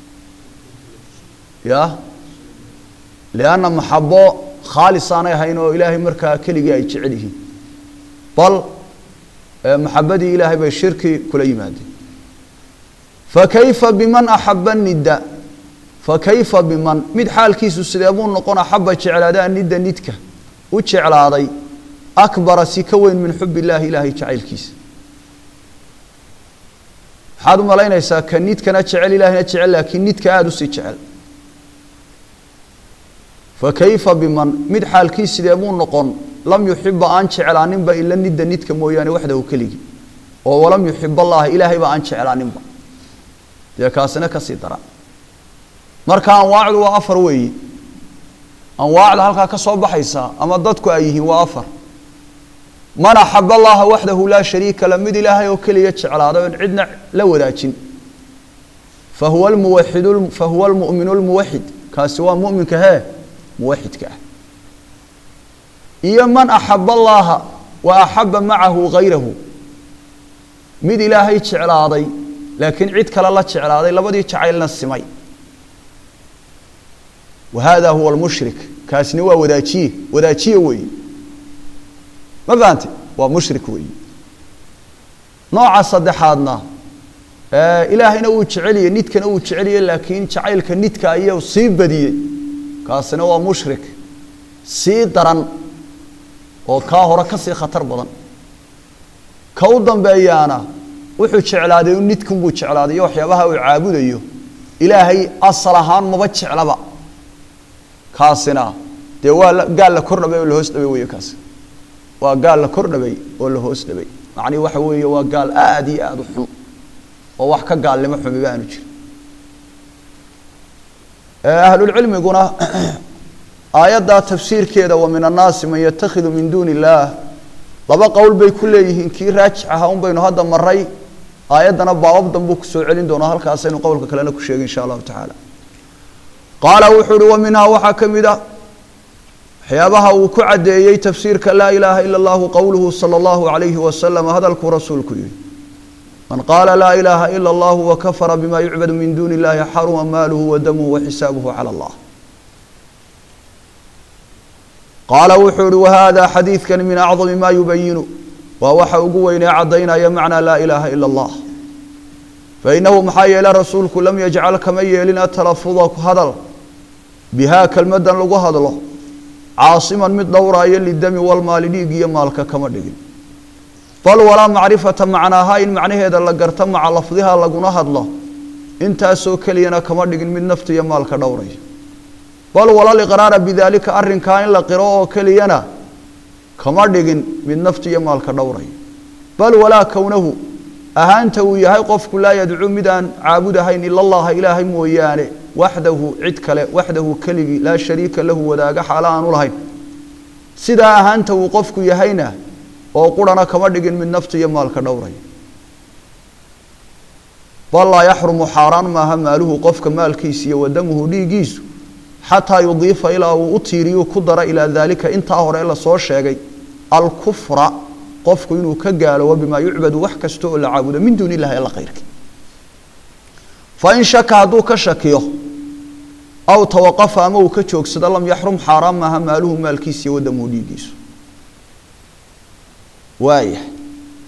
ya lianna maxabo khaalis aanay ahayn oo ilaahay markaa keligii ay jecel yihiin bal maxabadii ilaahay bay shirki kula yimaadeen fakayfa biman axaba nidda fakayfa biman mid xaalkiisu sidee buu noqon axaba jeclaadaa nidda nidka u jeclaaday akbara si ka weyn min xub illaahi ilaahay jacaylkiisa maxaad u malaynaysaa ka nidkana jecel ilaahina jecel laakiin nidka aada usii jecel fakayfa biman mid xaalkii sidee buu noqon lam yuxiba aan jeclaaninba ila nidda nidka mooyaane waxdahu keligii oo walam yuxib allaha ilaahayba aan jeclaaninba dee kaasina kasii dara marka anwaacdu waa afar weeyi anwaacda halkaa ka soo baxaysa ama dadku ay yihiin waa afar man axaba allaha waxdahu laa shariika la mid ilaahay oo keliya jeclaaday oon cidna la wadaajin fahuwa lmuwaxid fahuwa lmu'minu lmuwaxid kaasi waa mu'minka hee muwaxidka ah iyo man axaba allaha wa axaba macahu gayrahu mid ilaahay jeclaaday laakiin cid kale la jeclaaday labadii jacaylna simay wa hada huwa lmushrik kaasina waa wadaajiye wadaajiye weeye ma fahante waa mushrik weeye nooca saddexaadna ilaahayna uu jeceliyey nidkana uu jeceliyey laakiin jacaylka nidka ayuu sii badiyey kaasina waa mushrik sii daran oo kaa hore kasii khatar badan ka u dambeeyaana wuxuu jeclaaday u nidkunbuu jeclaaday iyo waxyaabaha uu caabudayo ilaahay asal ahaan maba jeclaba kaasina dee waa gaal la kor dhabay oo lahoos dhabay wey kaasi waa gaal la kor dhabay oo la hoos dhabay macnihi waxa weeye waa gaal aada iyo aada u xun oo wax ka gaalnimo xumiba aanu jirin ahlulcilmiguna aayaddaa tafsiirkeeda wa min annaasi man yatakhidu min duuni illaah laba qowl bay ku leeyihiin kii raajix aha un baynu hadda maray aayaddana baabab danbuu kusoo celin doonaa halkaasaynu qowlka kalena ku sheegay insha allahu tacaala qaala wuxuu uhi wa minhaa waxaa ka mid a waxyaabaha uu ku caddeeyey tafsiirka laa ilaaha ila allahu qowluhu sala allahu calayhi wasalam hadalkuu rasuulku yihi man qaala laa ilaaha ila allahu wakafara bima yucbadu min duuni illahi xaruma maaluhu wa damuhu wa xisaabuhu cala allah qaala wuxuu uhi wahada xadiidkan min acdami ma yubayinu waa waxa ugu weynee caddaynaya macnaa laa ilaaha ila allah fainahu maxaa yeele rasuulku lam yajcal kama yeelin atalafuda hadal bihaa kelmadan lagu hadlo caasiman mid dhowraayo lidami walmaali dhiig iyo maalka kama dhigin bal walaa macrifata macnaaha in macnaheeda la garto maca lafdiha laguna hadlo intaasoo keliyana kama dhigin mid nafta iyo maalka dhowraya bal wala liqraara bidaalika arrinkaa in la qiro oo keliyana kama dhigin mid nafta iyo maalka dhowraya bal walaa kownahu ahaanta uu yahay qofku laa yadcuu mid aan caabudahayn ila allaha ilaahay mooyaane waxdahu cid kale waxdahu keligii laa shariika lahu wadaaga xaalo aanu lahayn sidaa ahaanta uu qofku yahayna oo qurana kama dhigin mid nafta iyo maalka dhowraya bal laa yaxrumu xaaraan maaha maaluhu qofka maalkiisa iyo wadamuhu dhiiggiisu xataa yudiifa ilaa uu u tiiriyu ku dara ilaa daalika intaa hore lasoo sheegay alkufra qofku inuu ka gaaloobo bimaa yucbadu wax kasta oo la caabudo min duuni illahi alla kayrki fain shaka hadduu ka shakiyo aw tawaqafa ama uu ka joogsado lam yaxrum xaaraan maaha maaluhu maalkiisa iyo wadamuhu dhiiggiisu waaya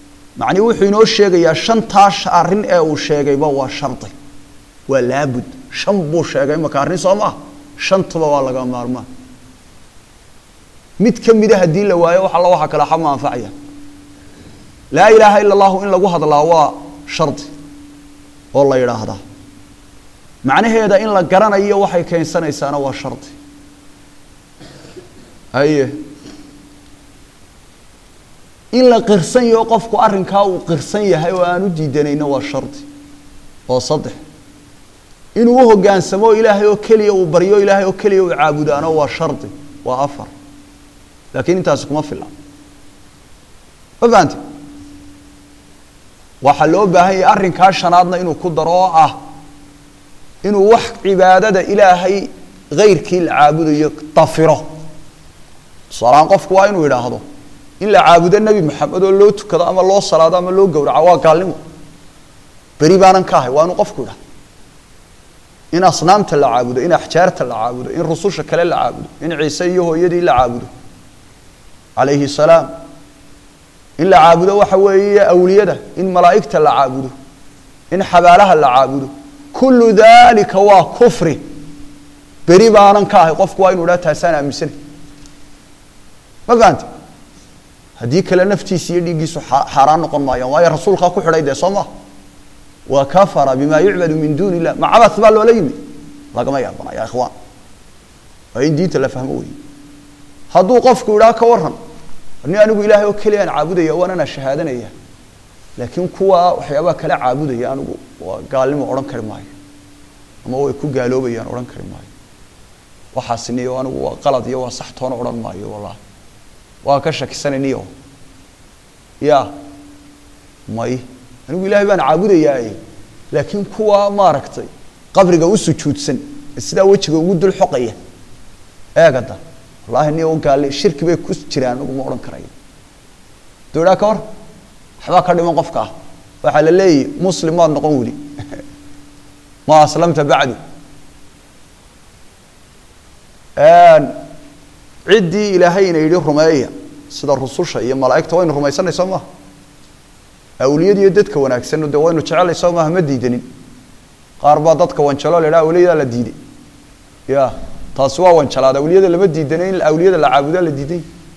macnii wuxuu inoo sheegayaa shantaa arrin ee uu sheegayba waa shardi waa laabud shan buu sheegay imaka arrin soo maaha shantuba waa laga maarmaan mid ka mida haddii la waayo wax alla waxa kale xama anfacaya laa ilaaha ila allahu in lagu hadlaa waa shardi oo la yidhaahdaa macnaheeda in la garanayo waxay keensanaysaana waa shardi haye in la qirsan yaho qofku arrinkaa uu qirsan yahay oo aan u diidanayno waa shardi oo saddex inuu u hoggaansamo ilaahay oo keliya uu baryo ilaahay oo keliya uu caabudaano waa shardi waa afar laakiin intaasi kuma filla ma fahante waxaa loo baahan yahay arrinkaa shanaadna inuu ku daro oo ah inuu wax cibaadada ilaahay hayrkii la caabudayo dafiro tusaalahaan qofku waa inuu idhaahdo in la caabudo nebi maxamed oo loo tukado ama loo salaado ama loo gowraco waa gaalnimo beri baanan ka ahay waa inuu qofku idhahdo in asnaamta la caabudo in axjaarta la caabudo in rususha kale la caabudo in ciise iyo hooyadii la caabudo calayhi salaam in la caabudo waxa weeye awliyada in malaa'igta la caabudo in xabaalaha la caabudo kullu dalika waa kufri beri baanan ka ahay qofku waa inu idhaha taasaan aaminsanay ma fahante haddii kale naftiisa iyo dhiiggiisu xaaraan noqon maayaan waayo rasuulkaa ku xidhay dee soo maha wa kafara bima yucbadu min duuni illah macabas baa loola yimi lagama yaabana ya ikhwaan waa in diinta la fahmo weeye hadduu qofku idhaa ka waran ni anigu ilaahay oo keliyaan caabudaya waanana shahaadanaya laakiin kuwa waxyaabaha kala caabudaya anigu waa gaalnimo odhan kari maayo ama way ku gaaloobayaan odhan kari maayo waxaasiniyo anigu waa qalad iyo waa sax toona odhan maayo wallahi waa ka shakisanayniyo ya may anigu ilaahay baan caabudayaaye laakiin kuwa maaragtay qabriga u sujuudsan ee sidaa wejiga ugu dul xoqaya eegada wallahi ni u gaali shirki bay ku jiraan anigu ma odhan karayo dowdhaa ka hor waxbaa ka dhiman qofka ah waxaa la leeyahy muslim maad noqon weli ma aslamta bacdu ciddii ilaahayna yidhi rumeeya sida rususha iyo malaa'igta waynu rumaysanay soo maha awliyada iyo dadka wanaagsan de waynu jecelay soo maaha ma diidanin qaar baa dadka wanjalo la idhaha awliyadaa la diiday ya taasi waa wanjalaad awliyada lama diidanay in awliyada la caabudaa la diiday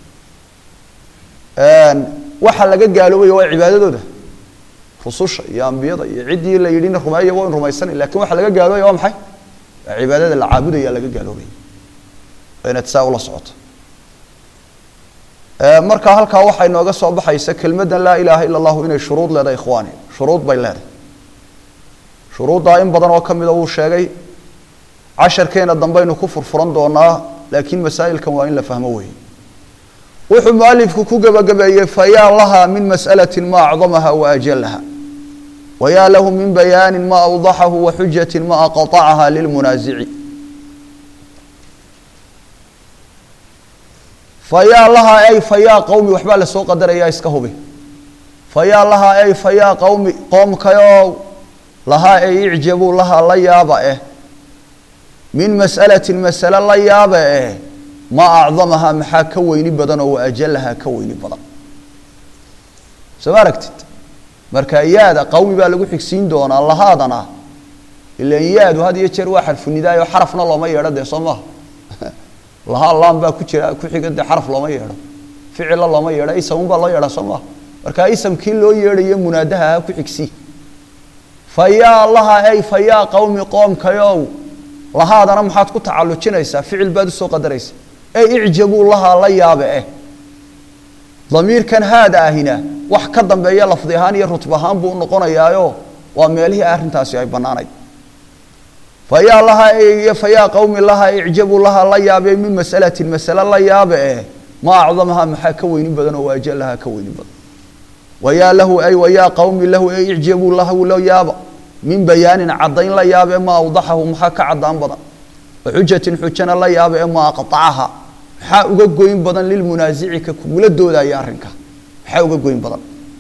waxa laga gaaloobaya waa cibaadadooda rususha iyo ambiyada iyo ciddii la yidhina rumeeya waynu rumaysanay lakin waxa laga gaaloobaya waa maxay waa cibaadada la caabudaya laga gaaloobaya inaad saa ula socoto marka halkaa waxay nooga soo baxaysa kelmaddan laa ilaaha ila allahu inay shuruud leedahay ikhwaani shuruud bay leedahay shuruuddaa in badan oo ka mida wuu sheegay casharkeena dambaynu ku furfuran doonaa laakiin masaa'ilkan waa in la fahmo weeye wuxuu mualifku ku gebagabeeyey fayaa laha min mas'alati ma acdamaha wa ajalaha wayaa lahu min bayaanin ma awdaxahu wa xujatin ma aqطacaha lilmunaasici fayaa lahaa ay fayaa qowmi waxbaa lasoo qadarayaa iska hubi fayaa lahaa ay fayaa qowmi qoomkayow lahaa ay icjabuu lahaa la yaaba eh min mas'alatin masale la yaaba eh ma acdamahaa maxaa ka weyni badan oo waajalahaa ka weyni badan soo ma aragtid marka yaada qowmi baa lagu xigsiin doonaa lahaadana ilan yaadu had iyo jeer waa xarfunidaayo xarafna looma yeedho dee soo maha lahaa laan baa ku jira ku xiga dee xaraf looma yeedho ficilla looma yeedho isamun baa loo yeedhaa soo maha marka isamkii loo yeedhayo munaadaha ha ku xigsi fayaa laha ay fayaa qowmi qoomkayow lahaadana maxaad ku tacalujinaysaa ficil baad usoo qadaraysa ey icjabuu lahaa la yaabe eh damiirkan haada ahina wax ka dambeeya lafdi ahaan iyo rutb ahaan buu unoqonayaayo waa meelihii arrintaasi ay bannaanayd fayaa lahaa iyo fayaa qowmi lahaa icjabuu lahaa la yaabe min mas'alatin masale la yaabe eh ma acdamahaa maxaa ka weyni badan oo waajalahaa ka weyni badan wayaa lahu ay wayaa qowmi lahu ay icjabuu lahu la yaaba min bayaanin caddayn la yaaba ee ma awdaxahu maxaa ka caddaan badan wa xujatin xujana la yaaba ee ma aqطacaha maxaa uga goyn badan lilmunaasici ka kugula doodaya arrinka maxaa uga goyn badan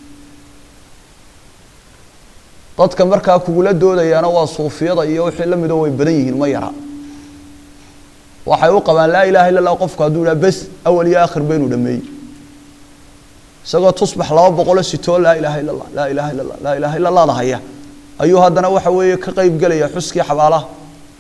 dadka markaa kugula doodayaana waa suufiyada iyo wixii la midoo way badan yihiin ma yara waxay u qabaan laa ilaha illa allah qofku hadduu idhaha bes awal iyo aakhir baynu dhameeyey isagoo tusbax laba boqolo sitoo laa ilaha illa allah laa ilaha illa allah laa ilaha illa allahda haya ayuu haddana waxa weeye ka qeyb gelaya xuskii xabaalaha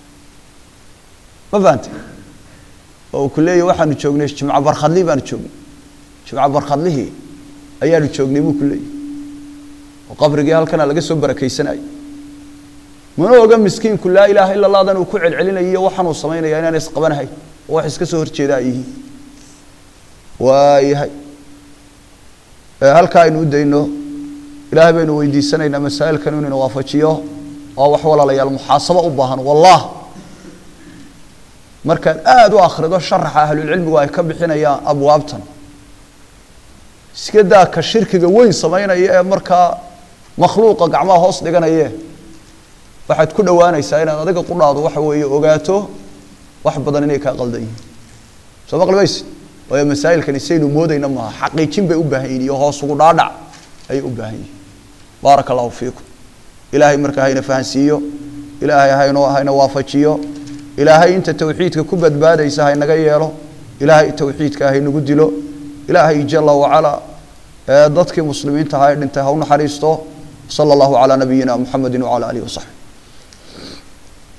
ma fahantay oo uu ku leeyahy waxaanu joognay jimco barkhadli baanu joognay jimco barkhadlihii ayaanu joognay buu ku leeyahy oo qabrigii halkana laga soo barakaysanayay mana oga miskiinku laa ilaaha ila allahdan uu ku celcelinayo waxaanuu samaynaya inaana isqabanahay oo wax iska soo horjeeda ay yihiin waayahay halkaa aynu u dayno ilaahay baynu weydiisanaynaa masaa'ilkan inuu ina waafajiyo oo wax walaalayaal muxaasabo u baahan wallah markaad aada u akhrido sharaxa ahlulcilmigu ay ka bixinayaan abwaabtan iska daa ka shirkiga weyn samaynaya ee markaa makhluuqa gacmaha hoos dhiganaye waxaad ku dhowaanaysaa inaad adiga qudhaadu waxa weeye ogaato wax badan inay kaa qaldan yihiin soo maqli maysid waayo masaa'ilkani saynu moodayna maaha xaqiijin bay u baahan yihin iyo hoos ugu dhaadhac ayay u baahan yihiin baaraka allahu fiikum ilaahay markaa hayna fahansiiyo ilaahay hayno hayna waafajiyo ilaahay inta tawxiidka ku badbaadaysa haynaga yeelo ilaahay tawxiidka haynagu dilo ilaahay jala wacalaa dadkii muslimiinta ahaa ee dhintay ha u naxariisto sala allahu calaa nabiyina muxamedi wacala alihi wasaxbi